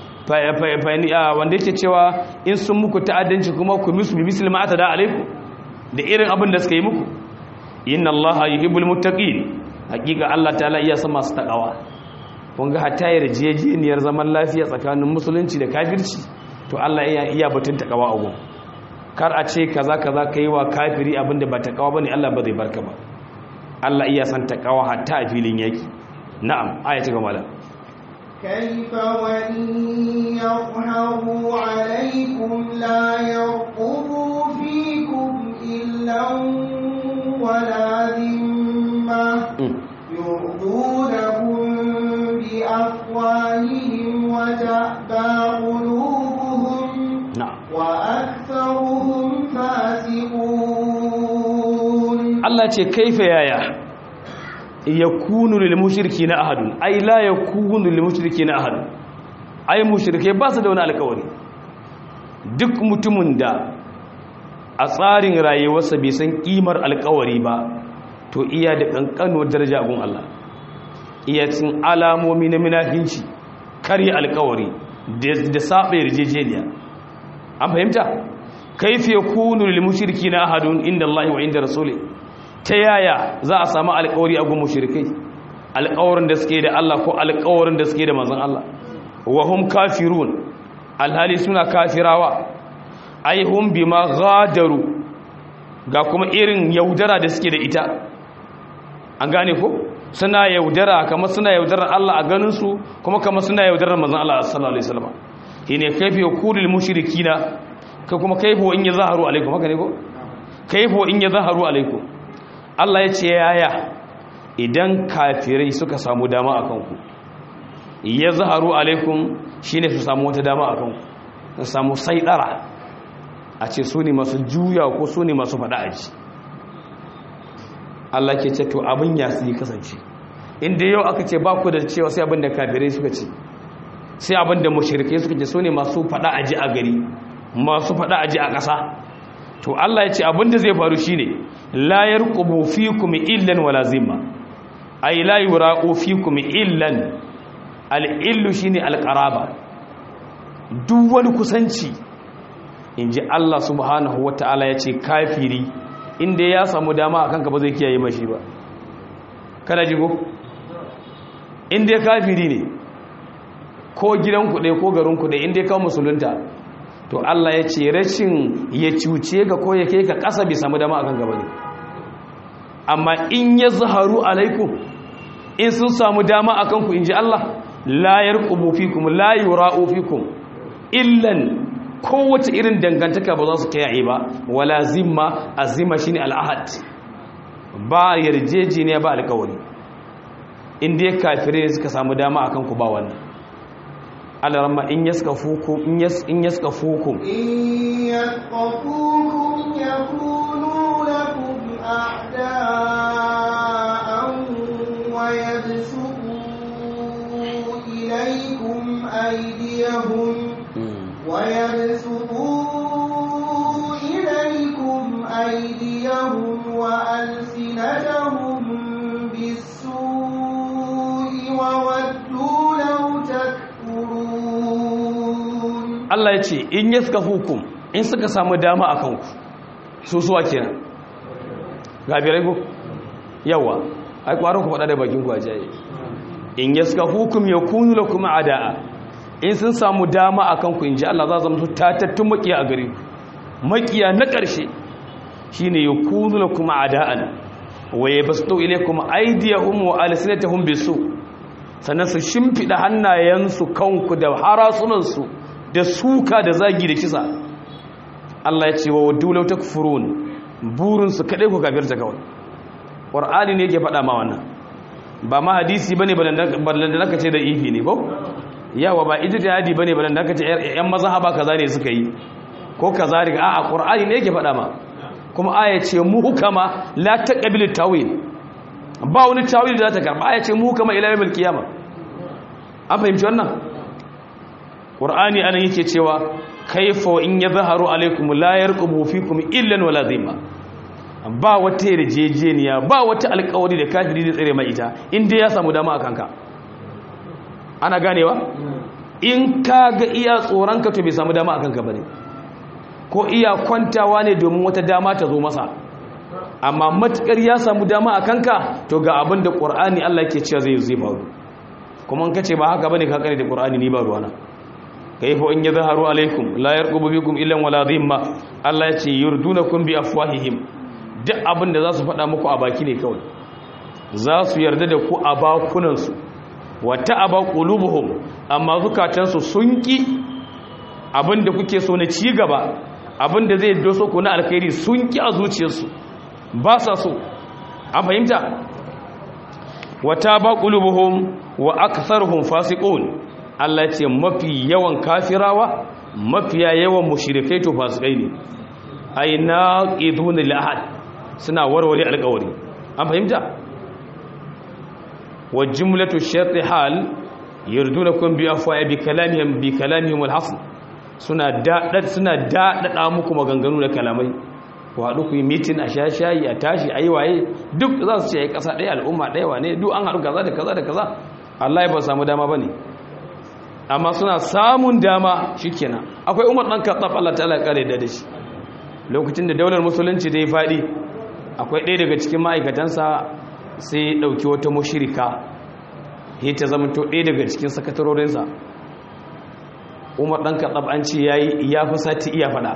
wanda yake cewa in sun muku ta'addanci kuma ku musu bi muslima atada alaikum da irin abin da suka yi muku inna allaha yuhibbul muttaqin hakika Allah ta'ala iya san masu takawa kun ga hatta yarjejeniyar zaman lafiya tsakanin musulunci da kafirci to Allah iya iya batun takawa a gun kar a ce kaza kaza kai wa kafiri abinda ba takawa bane Allah ba zai barka ba Allah iya san takawa hatta a filin yaki na'am aya ta gaba كيف وإن يظهروا عليكم لا يرقبوا فيكم إلا ولا ذمة يرضونكم بأفواههم وتأبى قلوبهم وأكثرهم فاسقون الله كيف يا يا yakunu lil mushrikina ahadun ay la yakunu lil mushrikina ahadun ay mushrike ba su da wani alƙawari duk mutumin da a tsarin rayuwarsa bai san kimar alƙawari ba to iya da kankanuwar daraja gun Allah iya cin alamomi na munafinci kare alƙawari da saba yarjejeniya an fahimta kaifa yakunu lil mushrikina ahadun inda Allah wa inda rasulih ta yaya za a samu alkawari a gun mushrikai alkawarin da suke da Allah ko alkawarin da suke da manzon Allah wa hum kafirun alhali suna kafirawa ai hum bima ghadaru ga kuma irin yaudara da suke da ita an gane ko suna yaudara kamar suna yaudarar Allah a ganin su kuma kamar suna yaudarar manzon Allah sallallahu alaihi wasallam shine kaifi yakulul mushrikina ka kuma kaifu in yazaharu alaikum haka ne ko kaifu in yazaharu alaikum Allah ya ce yaya idan kafirai suka samu dama a kanku ya zaharu alaikum shi ne su samu wata dama a kanku su samu saidara a ce su ne masu juya ko su ne masu faɗa aji Allah ke ce to abin ya su yi kasance inda yau aka ce ba ku da cewa sai abin da kafirai suka ce sai abin da mashirkai suka ce su ne masu faɗa aji a gari masu faɗa aji a ƙasa to Allah ya ce abin da zai faru shine la yarqubu fikum illan wala zimma ay la yuraqu fikum illan al-illu shine al-qaraba duk wani kusanci inji Allah subhanahu wataala ya ce kafiri inda ya samu dama akan ka ba zai kiyaye mashi ba kada jigo inda kafiri ne ko gidan ku ko garin ku inda ka musulunta to Allah ya ce rashin ya cuce ga ko ya kai ka ƙasa bai samu dama akan gaba ne amma in ya zaharu alaikum in sun samu dama akan ku inji Allah la yarqubu fikum la yura'u fikum illan kowace irin dangantaka ba za su kiyaye ba wala zimma azima shine al'ahad ba yarjejeniya ba alƙawari in dai kafirai suka samu dama akan ku ba wannan alarama in yaskafukum in yas in yaskafukum in yaskafukum yakunu lakum a'da'an wa yabsutu ilaykum ألسنتهم بالسوء وودوا لو تكفرون Allah ya ce in yaska hukum in suka samu dama a kanku su suwa kenan gabirai ku yawa ai kwaron ku faɗa da bakin ku a jaye in yaska hukum ya kunu la kuma ada'a in sun samu dama a kanku in ji Allah za zama su tatattun makiya a gare ku makiya na ƙarshe shine ya kunu la kuma ada'an wa ya basu ilaikum aydiyahum wa alsinatahum bisu sannan su shimfiɗa hannayensu kanku da harasunansu da suka da zagi da kisa Allah ya ce wa waddu law takfurun burinsu kaɗai ku kafirta kawai ƙwar'ani ne yake faɗa ma wannan ba ma hadisi bane ballan da naka ce da ifi ne ko yawa ba ijtihadi bane ballan da naka ce ƴan mazhaba kaza ne suka yi ko kaza riga a'a ƙwar'ani ne yake faɗa ma kuma aya ce muhkama la taqbilu tawil ba wani tawil da za ta karba aya ce muhkama ila yawmil qiyamah an fahimci wannan ƙur'ani anan yake cewa kaifa in ya zaharu alaikum la yarqubu fikum illa wala dhimma ba wata yarjejeniya ba wata alƙawari da kafiri da tsare mai ita inda ya samu dama a kanka ana ganewa in ka ga iya tsoronka to bai samu dama a kanka bane ko iya kwantawa ne domin wata dama ta zo masa amma matukar ya samu dama a kanka to ga abin da ƙur'ani Allah yake cewa zai zai faru kuma in kace ba haka bane ka kare da ƙur'ani ni ba ruwana kaifa in yadhharu alaikum la yarqubu bikum illa wala dhimma Allah ya ce yurdunakum bi afwahihim duk abin da za su faɗa muku a baki ne kawai za su yarda da ku a bakunan su wa ta'aba qulubuhum amma zukatansu sun ki abin da kuke so na ci gaba abin da zai doso ku na alkhairi sun ki a zuciyarsu ba sa so an fahimta wa ta'aba qulubuhum wa aktharuhum fasiqun Allah ce mafi yawan kafirawa mafiya yawan mushrikai to fasikai ne ai naqidun lil ahad suna warware alƙawari an fahimta wa jumlatu shart hal yurdunakum bi afwa bi kalamihim bi kalamihim al hasn suna dadad suna dadada muku maganganu da kalamai ku haɗu ku yi mitin a shashayi a tashi ayi waye duk za su ce ai ƙasa ɗaya al'umma ɗaya wane duk an haɗu kaza da kaza da kaza Allah ya ba samu dama bane amma suna samun dama shikenan akwai umar dan katsaf Allah ta'ala ya kare da shi lokacin da daular musulunci da ya fadi akwai ɗaya daga cikin ma'aikatansa sai ya dauki wata mushrika ya ta zama to ɗaya daga cikin sakatarorinsa umar dan katsaf an ce yayi ya fi sati iya fada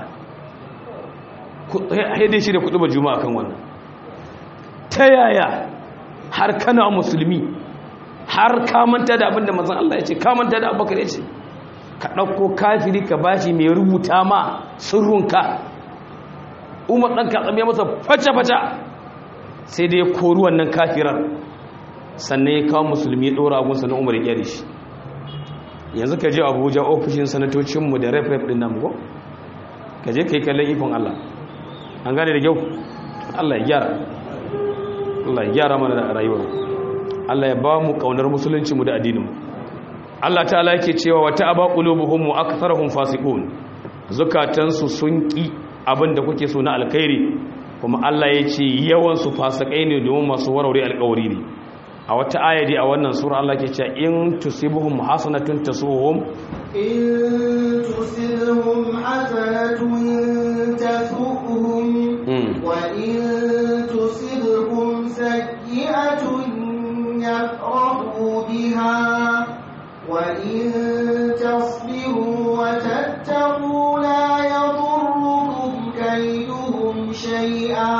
haidai shi da kuɗi ba juma'a kan wannan ta yaya har kana musulmi har kamanta da abinda mazan Allah ya ce kamanta da abubakar ya ce ka ɗauko kafiri ka bashi mai rubuta ma sirrunka umar ɗan katsam ya masa faca-faca sai da ya kori wannan kafirar sannan ya kawo musulmi ya ɗora abunsa na umar ya shi yanzu ka je abuja ofishin sanatocinmu da ref-ref ɗin nan ko ka je ka yi kallon ikon Allah an gane da kyau Allah ya gyara Allah ya gyara mana da rayuwar Allah ya ba mu kaunar musulunci mu da addinin Allah ta'ala yake cewa wata aba qulubuhum wa aktharuhum fasiqun zukatansu sun ki abinda kuke so na alkhairi kuma Allah ya ce yawan su fasikai ne domin masu warware alkawari ne a wata ayadi a wannan sura Allah ke cewa in tusibuhum hasanatun tasuhum in tusibhum hasanatun tasuhum wa in tusibhum sayyi'atun يفرحوا بها وإن تصبروا وتتقوا لا يضركم كيدهم شيئا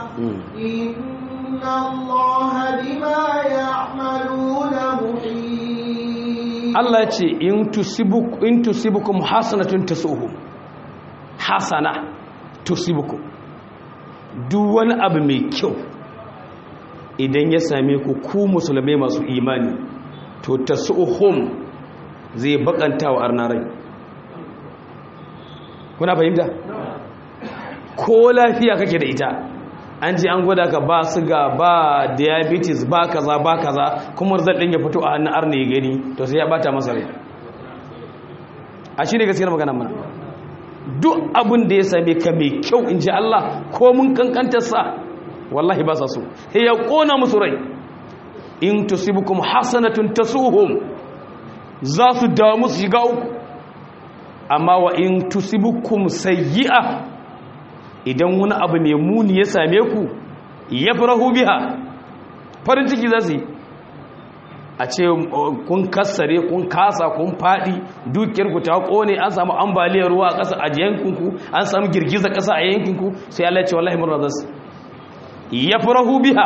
إن الله بما يعملون محيط Allah ce in tusibuk in tusibukum hasanatun tasuhum hasana tusibukum duk wani abu mai kyau idan ya same ku ku musulmai masu imani to tasuhum zai bakanta wa arnarai kuna fahimta ko lafiya kake da ita an ji an gwada ka ba siga ba diabetes ba kaza ba kaza kuma result din ya fito a hannun arna ya gani to sai ya bata masa rai a shi ne gaskiyar magana mana duk abin da ya same ka mai kyau in ji Allah ko mun kankantar sa wallahi ba sa so sai ya kona musu rai in tusibukum hasanatun tasuhum za su damu su shiga uku amma wa in tusibukum sayyi'a idan wani abu mai muni ya same ku yafrahu biha farin ciki za su yi a ce kun kassare kun kasa kun fadi dukiyarku ta kone an samu ambaliyar ruwa a ƙasa a yankinku an samu girgiza ƙasa a yankinku sai Allah ya ce wallahi murna zasu yafrahu biha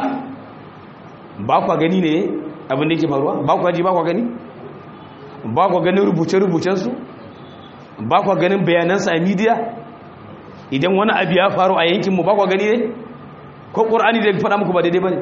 ba kwa gani ne abin da yake faruwa ba kwa ji ba kwa gani ba kwa ganin rubuce-rubucen su ba kwa ganin bayanan sa a media idan wani abu ya faru a yankinmu ba kwa gani ne ko qur'ani da faɗa muku ba daidai bane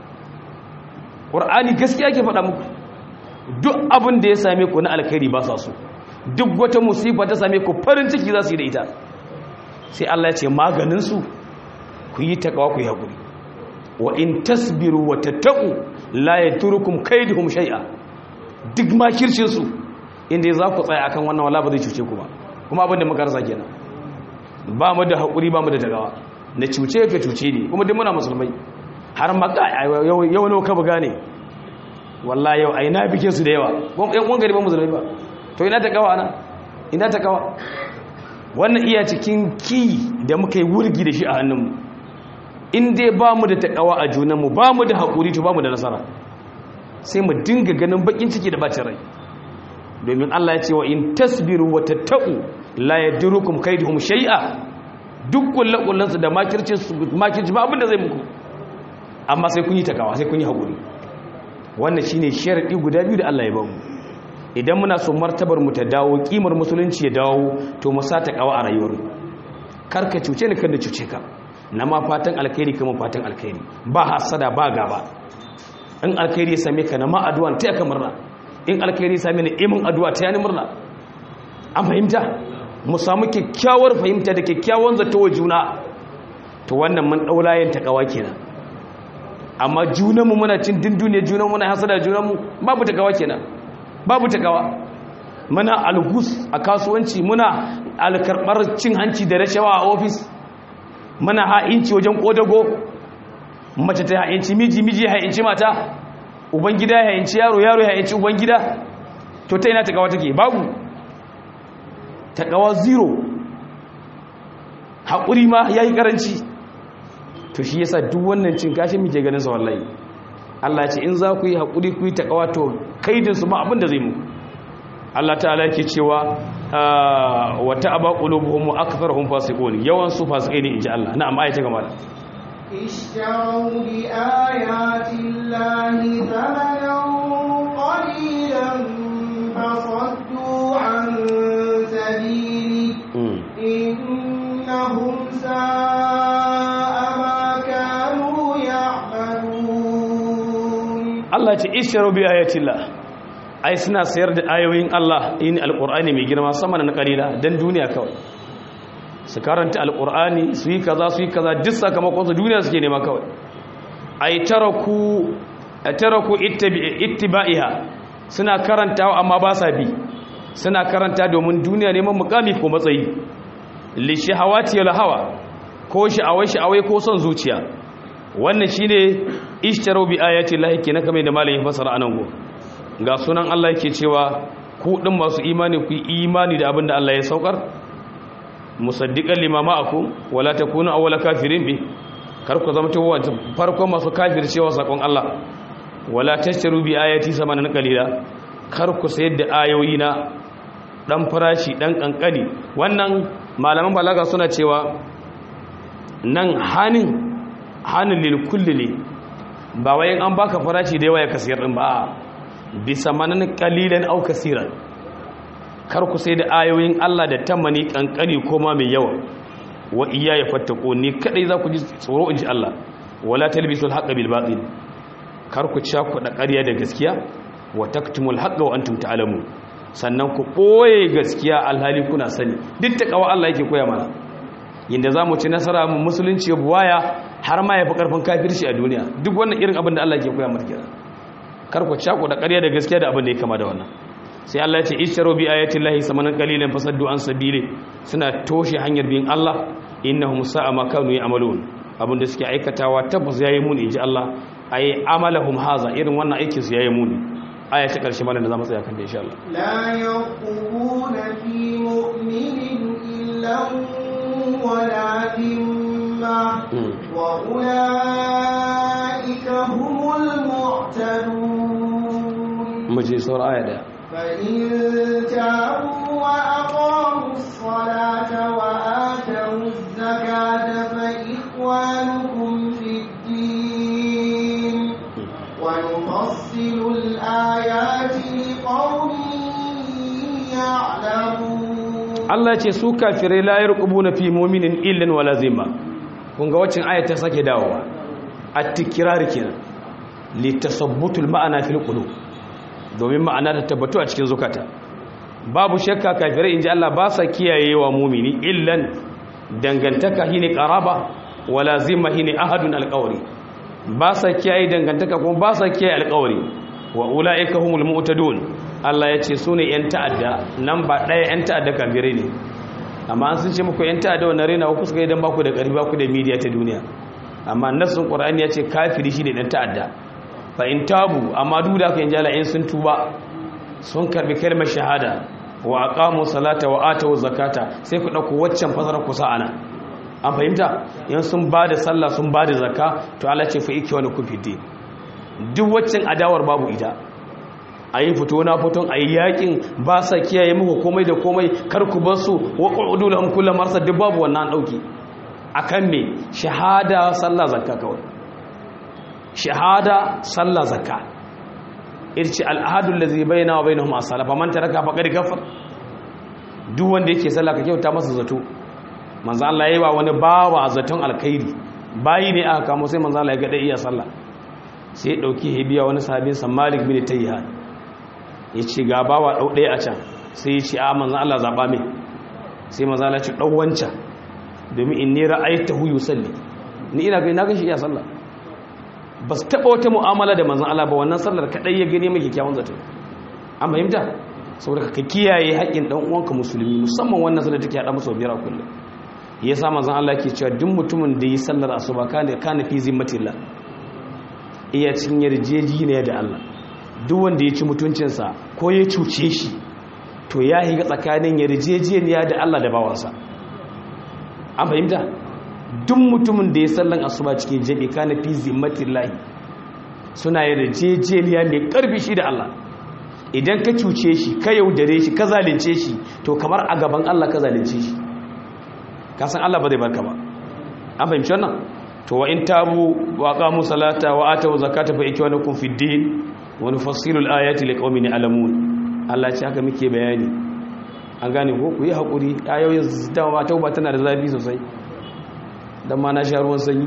ƙur'ani gaskiya ke faɗa muku duk abin da ya same ku na alkhairi ba sa su duk wata musifa ta same ku farin ciki za su yi da ita sai Allah ya ce maganinsu ku yi takawa ku yi haƙuri wa in tasbiru wa tattaku la yaturukum kaiduhum shay'a duk makircin su inda za ku tsaya akan wannan wala ba zai cuce ku ba kuma abin da muka rasa kenan ba mu da haƙuri ba mu da tagawa na cuce ka cuce ne kuma duk muna musulmai har maka yau ne ka buga ne wallah yau a ina bikin su da yawa yan uwan gari ba musulmai ba to ina ta kawa ana ina ta kawa wannan iya cikin ki da muka yi wurgi da shi a hannunmu in dai ba mu da ta kawa a junanmu ba mu da haƙuri to ba mu da nasara sai mu dinga ganin bakin ciki da bacin rai domin Allah ya ce wa in tasbiru wa tattaqu la yadurukum kaiduhum shay'a duk kullakullansu da makircin su makirci ba abin da zai muku amma sai kun yi takawa sai kun yi haƙuri wannan shi ne sharaɗi guda biyu da Allah ya bamu idan muna so martabar mu ta dawo ƙimar musulunci ya dawo to mu sa takawa a rayuwar mu kar ka cuce ni kan da cuce ka na ma fatan alkhairi kuma fatan alkhairi ba hasada ba gaba in alkhairi ya same ka na ma addu'a ta ka murna in alkhairi ya same ni imin addu'a ta yani murna an fahimta mu samu kyakkyawar fahimta da kyakkyawan zato wa juna to wannan mun daulayen takawa kenan amma junanmu muna cin dindune junanmu muna hasada junanmu babu takawa kenan babu takawa muna algus a kasuwanci muna alkarbar cin hanci da rashawa a ofis muna ha'inci wajen kodago mace ta ha'inci miji miji ha'inci mata ubangida ya ha'inci yaro yaro ya ha'inci ubangida to ta ina takawa take babu takawa zero haƙuri ma ya yi ƙaranci to shi yasa duk wannan cin kashin muke ganin sa wallahi Allah ya ce in za ku yi hakuri ku yi takawa to kaidin su ma abin da zai mu Allah ta'ala yake cewa wa ta'aba qulubuhum wa aktharuhum fasiqun yawan su fasikai ne inji Allah na'am ayata gama da اشتروا بآيات الله ثمنا قليلا فصدوا عن سبيله إنهم ساء Allah ce isharu bi ayatillah ai suna sayar da ayoyin Allah in alqur'ani mai girma sama na kalila dan duniya kawai su karanta alqur'ani su yi kaza su yi kaza duk sakamakon su duniya suke nema kawai ai taraku taraku ittiba'iha suna karantawa amma ba sa bi suna karanta domin duniya neman mukami ko matsayi li shahawati wal hawa ko sha'awai sha'awai ko son zuciya wannan shine ishtaru bi ayati llahi kenan kamar da malamin fasara anan go ga sunan Allah yake cewa ku din masu imani ku imani da abinda Allah ya saukar musaddiqan lima ma'akum wala takunu awwala kafirin bi kar ku zama tawo farko masu kafircewa sakon Allah wala tashtaru bi ayati samanan qalila kar ku sayar da ayoyi na dan farashi dan kankani wannan malaman balaga suna cewa nan hanin hannun lilkulli ne ba wayan an baka farashi da yawa ya kasiyar din ba bisa manan kalilan au kasiran kar ku sai da ayoyin Allah da tamani kankani koma mai yawa wa iya ya fattako ni kadai za ku ji tsoro inji Allah wala talbisul haqqa bil batil kar ku ci ku da ƙarya da gaskiya wa taktumul haqqa wa antum ta'lamun sannan ku boye gaskiya alhali kuna sani duk ta kawa Allah yake koya mana yadda za mu ci nasara mu musulunci buwaya har ma ya fi ƙarfin kafirci a duniya duk wannan irin abin da Allah ke koya mata kira kar ku cako da ƙarya da gaskiya da abin da ya kama da wannan sai Allah ya ce ishtaru bi ayati llahi samanan qalilan fasaddu an sabili suna toshe hanyar bin Allah innahum sa'a ma kanu ya'malun abinda suke aikatawa tabbas yayi muni inji Allah ay amalahum haza irin wannan aikin su yayi muni aya ta karshe malam da zamu tsaya kan da insha Allah لا يرقبون في مؤمن إلا ولا ذمة وأولئك هم المعتدون mu je sauran aya daya فإن تابوا وأقاموا الصلاة وآتوا الزكاة فإخوانكم في الدين ونفصل الآيات لقوم يعلمون Allah ce su kafirai la yarqubuna fi mu'minin illan wala zimma kun ga wacin aya ta sake dawowa at-tikrar kenan li tasabbutul ma'ana fil qulub domin ma'ana ta tabbatu a cikin zukata babu shakka kafirai inji Allah ba sa kiyayewa mu'mini illan dangantaka shine qaraba wala zimma shine ahadun alqawli ba sa kiyaye dangantaka kuma ba sa kiyaye alqawli wa ulaika humul mu'tadun Allah ya ce su ne 'yan ta'adda nan ba ɗaya 'yan ta'adda kafirai ne amma an sun ce muku 'yan ta'adda wani rena ku suka idan baku da ƙarfi baku da midiya ta duniya amma nassun ƙwararri ya ce kafiri shi ne ɗan ta'adda fa in tabu amma duk da aka yin jala in sun tuba sun karbi kalmar shahada wa aqamu salata wa atu zakata sai ku ɗauko waccan fasara kusa ana an fahimta yan sun ba da sallah sun ba da zakka to Allah ce fa iki wani kufi duk waccan adawar babu ita a yi fito na fiton a yi yakin ba sa kiyaye muku komai da komai kar ku bar su wa ƙudu da amkula marasa duk babu wannan ɗauki a kan me shahada sallah zakka kawai shahada sallah zakka irci al'adun da zai bayyana wa bayyana masu salafa man taraka faƙar gafar duk wanda yake sallah ka kyauta masa zato manzo Allah ya yi wa wani bawa zaton alkhairi bayi ne aka kamo sai manzo Allah ya ga iya sallah sai ya dauki hibiya wani sahabin sa Malik bin Tayyihan ya ce ga bawa ɗau ɗaya a can sai ya ce a manzan Allah zaɓa mai sai manzan Allah ce ɗau wancan domin in ne ra'ayi ta huyu salli ni ina gani na gashi iya sallah ba su taɓa wata mu'amala da manzan Allah ba wannan sallar kaɗai ya gani mai kyakkyawan zato an fahimta saboda ka kiyaye haƙƙin ɗan uwanka musulmi musamman wannan sallar take haɗa masa biyar a kullum ya sa manzan Allah ke cewa duk mutumin da yi sallar asuba kana kana fi zimmatillah iya cin yarjejeniya da Allah duk wanda ya ci mutuncinsa ko ya cuce shi to ya higa tsakanin yarjejeniya da Allah da bawansa an fahimta duk mutumin da ya sallan asuba cikin jabi kana fi zimmatillahi suna yarjejeniya mai karfi shi da Allah idan ka cuce shi ka yaudare shi ka zalunce shi to kamar a gaban Allah ka zalunce shi ka san Allah ba zai barka ba an fahimci wannan to wa in tabu wa qamu salata wa atu zakata fa ikwanukum fid din wa nufassilu al-ayati liqaumin ya'lamun Allah ce haka muke bayani an gane ko ku yi hakuri ayoyin dama tauba tana da zafi sosai dan ma na sha ruwan sanyi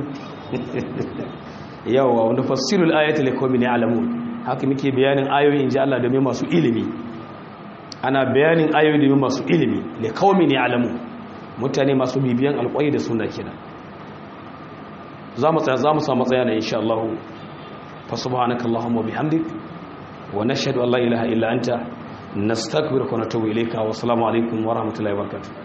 yawa wa nufassilu al-ayati liqaumin ya'lamun haka muke bayanin ayoyin inji Allah domin masu ilimi ana bayanin ayoyi domin masu ilimi liqaumin ya'lamun mutane masu bibiyan alƙwai da sunna kenan za mu tsaya za mu samu tsaya na insha Allah fa subhanaka allahumma bihamdik wa nashhadu an la ilaha illa anta nastaghfiruka wa natubu ilayka wa assalamu alaikum wa rahmatullahi wa barakatuh